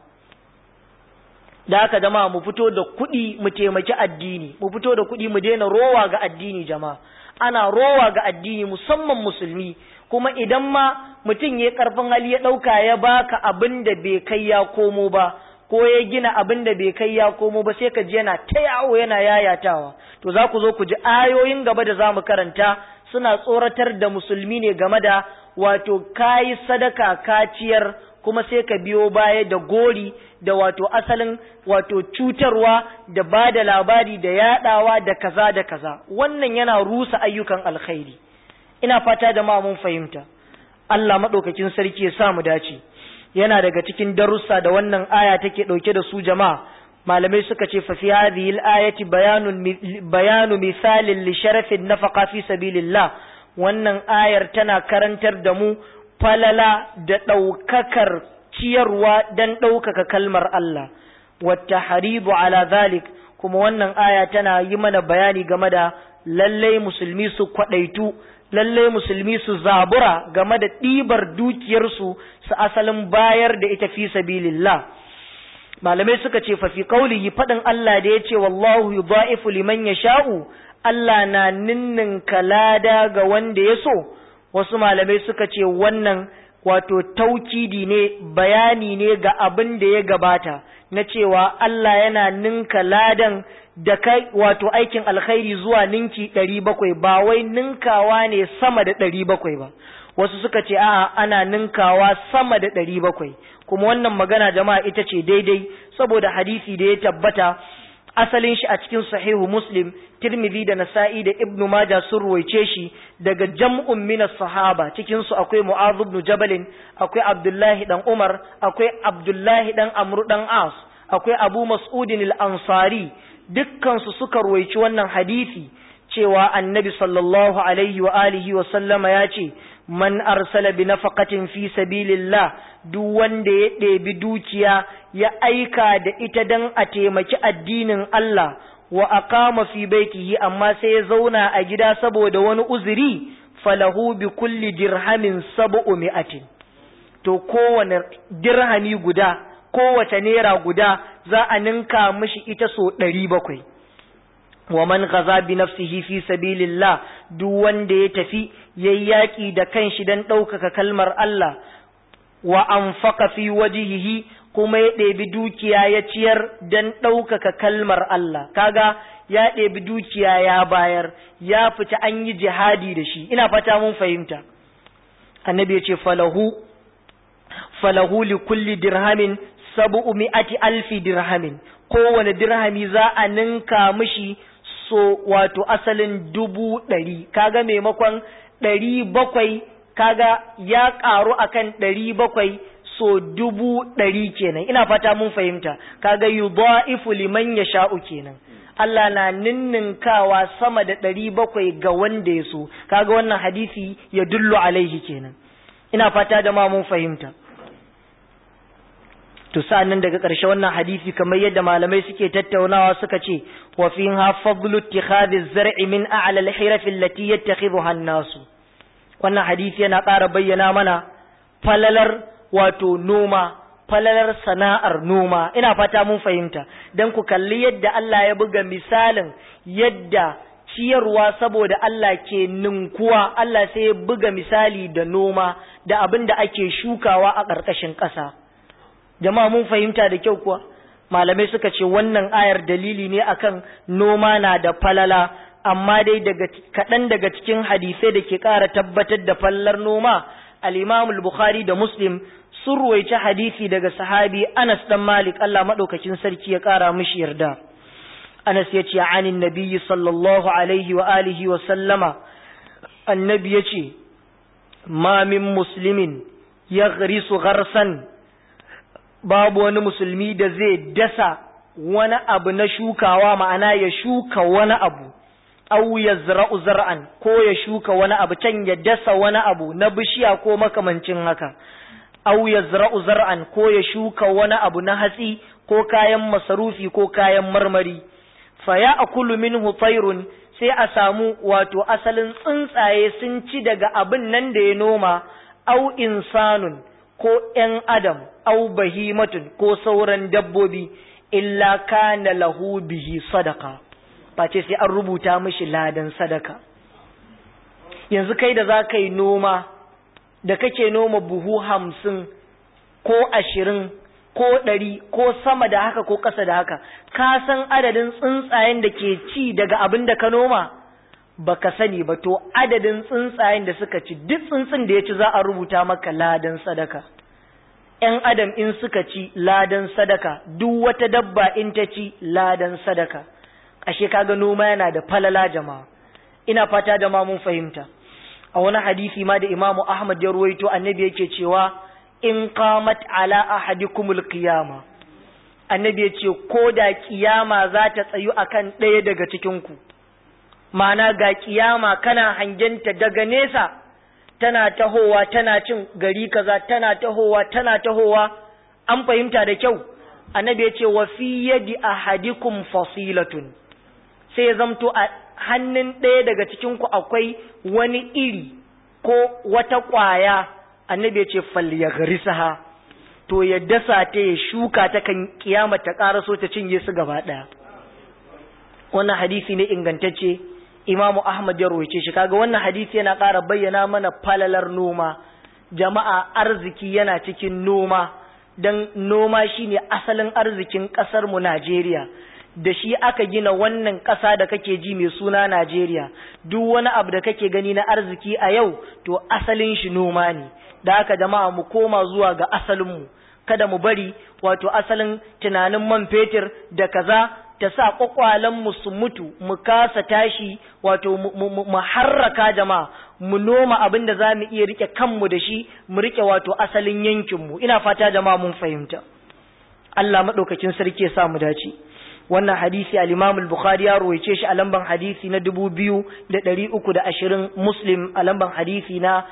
da haka jama'a mu fito da kuɗi mu taimaki addini mu fito da kuɗi mu daina rowa ga addini jama'a ana rowa ga addini musamman musulmi kuma idan ma mutum ya karfin hali ya ɗauka ya baka abin da bai kai ya komo ba ko ya gina abin da bai kai ya komo ba sai ka ji yana ta yawo yana yayatawa to za ku zo ku ji ayoyin gaba da za mu karanta suna tsoratar da musulmi ne game da wato kayi sadaka kaciyar kuma sai ka biyo baya da gori da wato asalin wato cutarwa da ba da labari da yadawa da kaza da kaza wannan yana rusa ayyukan alkhairi ina fata da ma mun fahimta Allah madaukakin sarki ya sa mu dace yana daga cikin darussa da wannan aya take dauke da su jama'a malamai suka ce fa fi hadhihi al-ayati bayanun bayanu misalin li sharafin nafaqa fi sabilillah wannan ayar tana karantar da mu falala da ɗaukakar ciyarwa don ɗaukaka kalmar Allah wata haribu ala zalik kuma wannan aya tana yi mana bayani game da lallai musulmi su kwaɗaitu lallai musulmi su zabura game da ɗibar dukiyarsu su asalin bayar da ita fi sabilillah malamai suka ce fa fi qaulihi faɗin Allah da ya ce wallahu yudha'ifu liman yasha'u Allah na ninnin kalada ga wanda ya so wasu malamai suka ce wannan wato taukidi ne bayani ne ga abin da ya gabata na cewa Allah yana ninka ladan da kai wato aikin alkhairi zuwa ninki ɗari bakwai ba wai ninkawa ne sama da ɗari bakwai ba wasu suka ce a'a ana ninkawa sama da ɗari bakwai kuma wannan magana jama'a ita ce daidai saboda hadisi da ya tabbata asalin shi a cikin sahihu muslim tirmidhi da nasa'i da ibnu maja sun ruwaice shi daga jam'un min sahaba cikin su akwai mu'adh ibn jabal akwai abdullahi dan umar akwai abdullahi dan amru dan as akwai abu mas'udin al-ansari dukkan su suka ruwaici wannan hadisi cewa annabi sallallahu alaihi wa alihi wa sallama ya ce man arsala bi nafaqatin fi sabilillah duk wanda ya ɗebi dukiya ya aika da ita dan a taimaki addinin Allah wa aqama fi baitihi amma sai ya zauna a gida saboda wani uzuri falahu bi kulli dirhamin sab'u mi'atin to kowane dirhami guda kowace naira guda za a ninka mishi ita so ɗari bakwai wa man gaza bi nafsihi fi sabilillah duk wanda ya tafi yayi yaki da kanshi dan ɗaukaka kalmar Allah wa anfaqa fi wajhihi kuma ya ɗebi dukiya ya ciyar dan ɗaukaka kalmar Allah kaga ya ɗebi dukiya ya bayar ya fita an yi jihadi da shi ina fata mun fahimta annabi ya ce falahu falahu li kulli dirhamin sab'u mi'ati alfi dirhamin kowane dirhami za a ninka mishi so wato asalin dubu ɗari kaga maimakon ɗari bakwai kaga ya ƙaru akan ɗari bakwai so dubu ɗari kenan ina fata mun fahimta kaga yudha'ifu liman yasha'u kenan Allah na ninninkawa sama da ɗari bakwai ga wanda ya so kaga wannan hadisi ya dullu alaihi kenan ina fata da ma mun fahimta to sa'annan daga ƙarshe wannan hadisi kamar yadda malamai suke tattaunawa suka ce wa fiha fadlu ittikhadhi az-zar'i min a'la al-hiraf allati yattakhidhuha an-nasu wannan hadisi yana ƙara bayyana mana falalar wato noma falalar sana'ar noma ina fata mun fahimta dan ku kalli yadda Allah ya buga misalin yadda ciyarwa saboda Allah ke ninkuwa Allah sai ya buga misali da noma da abin da ake shukawa a ƙarƙashin ƙasa jama'a mun fahimta da kyau kuwa malamai suka ce wannan ayar dalili ne akan noma na da falala amma dai daga kaɗan daga cikin hadisai da ke ƙara tabbatar da fallar noma al-Imam al-Bukhari da Muslim sun ruwaici hadisi daga sahabi Anas dan Malik Allah madaukakin sarki ya ƙara mishi yarda Anas ya ce anin nabiyyi sallallahu alaihi wa alihi wa sallama annabi ya ce ma min muslimin yaghrisu gharsan babu wani musulmi da zai dasa wani abu na shukawa ma'ana ya shuka wani abu au ya zara'u zar'an ko ya shuka wani abu can ya dasa wani abu na bishiya ko makamancin haka au ya zara'u zar'an ko ya shuka wani abu na hatsi ko kayan masarufi ko kayan marmari fa ya akulu minhu tayrun sai a samu wato asalin tsuntsaye sun ci daga abin nan da ya noma au insanun ko ‘yan adam au bahimatun ko sauran dabbobi illa kana lahu bihi sadaka face sai an rubuta mishi ladan sadaka yanzu kai da za ka yi noma da kake noma buhu hamsin ko ashirin ko ɗari ko sama da haka ko ƙasa da haka ka san adadin tsuntsayen da ke ci daga abin da ka noma baka sani ba to adadin tsuntsayen da suka ci duk tsuntsun da ya ci za a rubuta maka ladan sadaka ‘yan adam in suka ci ladan sadaka duk wata dabba in ta ci ladan sadaka ashe kaga noma yana da falala jama'a ina fata da ma mun fahimta a wani hadisi ma da imamu ahmad ya ruwaito annabi yake cewa in qamat ala ahadikumul qiyama annabi yace ko da kiyama za ta tsayu akan ɗaya daga cikin ku ma'ana ga kiyama kana hangenta daga nesa tana tahowa tana cin gari kaza tana tahowa tana tahowa an fahimta da kyau annabi yace wa fi yadi ahadikum fasilatun sai ya zamto a hannun ɗaya daga cikin ku akwai wani iri ko wata ƙwaya annabi ya ce falyagrisaha to ya dasa ta ya shuka ta kan kiyama ta ƙaraso ta cinye su gaba ɗaya wannan hadisi ne ingantacce imamu ahmad ya roce shi kaga wannan hadisi yana ƙara bayyana mana falalar noma jama'a arziki yana cikin noma don noma shine asalin arzikin ƙasar mu Najeriya da shi aka gina wannan ƙasa da kake ji mai suna Najeriya duk wani abu da kake gani na arziki a yau to asalin shi noma ne da haka jama'a mu koma zuwa ga asalinmu kada mu bari wato asalin tunanin man fetur da kaza ta sa mu su mutu mu kasa tashi wato mu harraka jama'a mu noma abin da za mu iya rike kanmu da shi mu rike wato asalin yankinmu ina fata jama'a mun fahimta Allah maɗaukakin sarki ya sa mu dace wannan hadisi al-Imam al-Bukhari ya ruwaice shi a lamban hadisi na 2320 Muslim a lamban hadisi na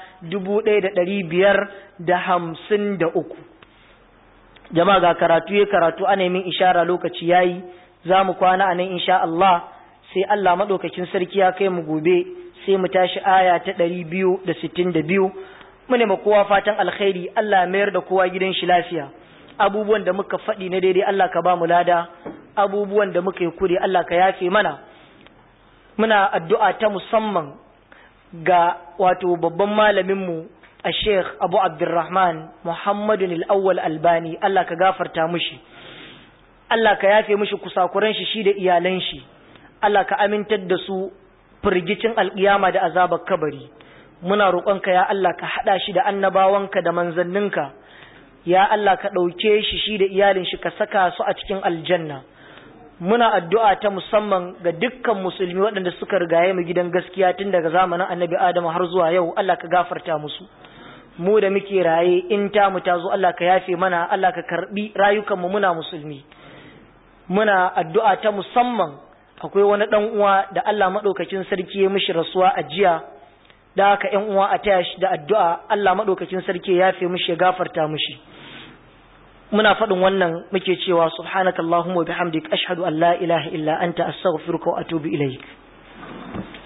1553 jama'a ga karatu ya karatu ana min ishara lokaci yayi zamu kwana anan insha Allah sai Allah madaukakin sarki ya kai mu gobe sai mu tashi aya ta 262 mune ma kowa fatan alkhairi Allah mayar da kowa gidan shi lafiya abubuwan da muka faɗi na daidai Allah ka ba mu lada abubuwan da muka yi kure Allah ka yafe mana muna addu'a ta musamman ga wato babban malaminmu a sheikh abu abdurrahman muhammadun al'awwal albani Allah ka gafarta mushi Allah ka yafe mushi kusakuran shi shi da iyalan shi Allah ka amintar da su firgicin alƙiyama da azabar kabari muna roƙonka ya Allah ka haɗa shi da annabawanka da manzanninka ya Allah ka ɗauke shi shi da iyalin shi ka saka su a cikin aljanna muna addu'a ta musamman ga dukkan musulmi waɗanda suka rigaye mu gidan gaskiya tun daga zamanin annabi Adamu har zuwa yau Allah ka gafarta musu mu da muke raye in ta mu ta zo Allah ka yafe mana Allah ka karbi rayukanmu muna musulmi muna addu'a ta musamman akwai wani dan uwa da Allah madaukakin sarki ya mishi rasuwa a jiya da haka ƴan uwa a taya shi da addu'a Allah madaukakin sarki ya yafe mishi ya gafarta mishi muna faɗin wannan muke cewa subhanakallahumma wa bihamdik ashhadu an la ilaha illa anta astaghfiruka wa atubu ilaik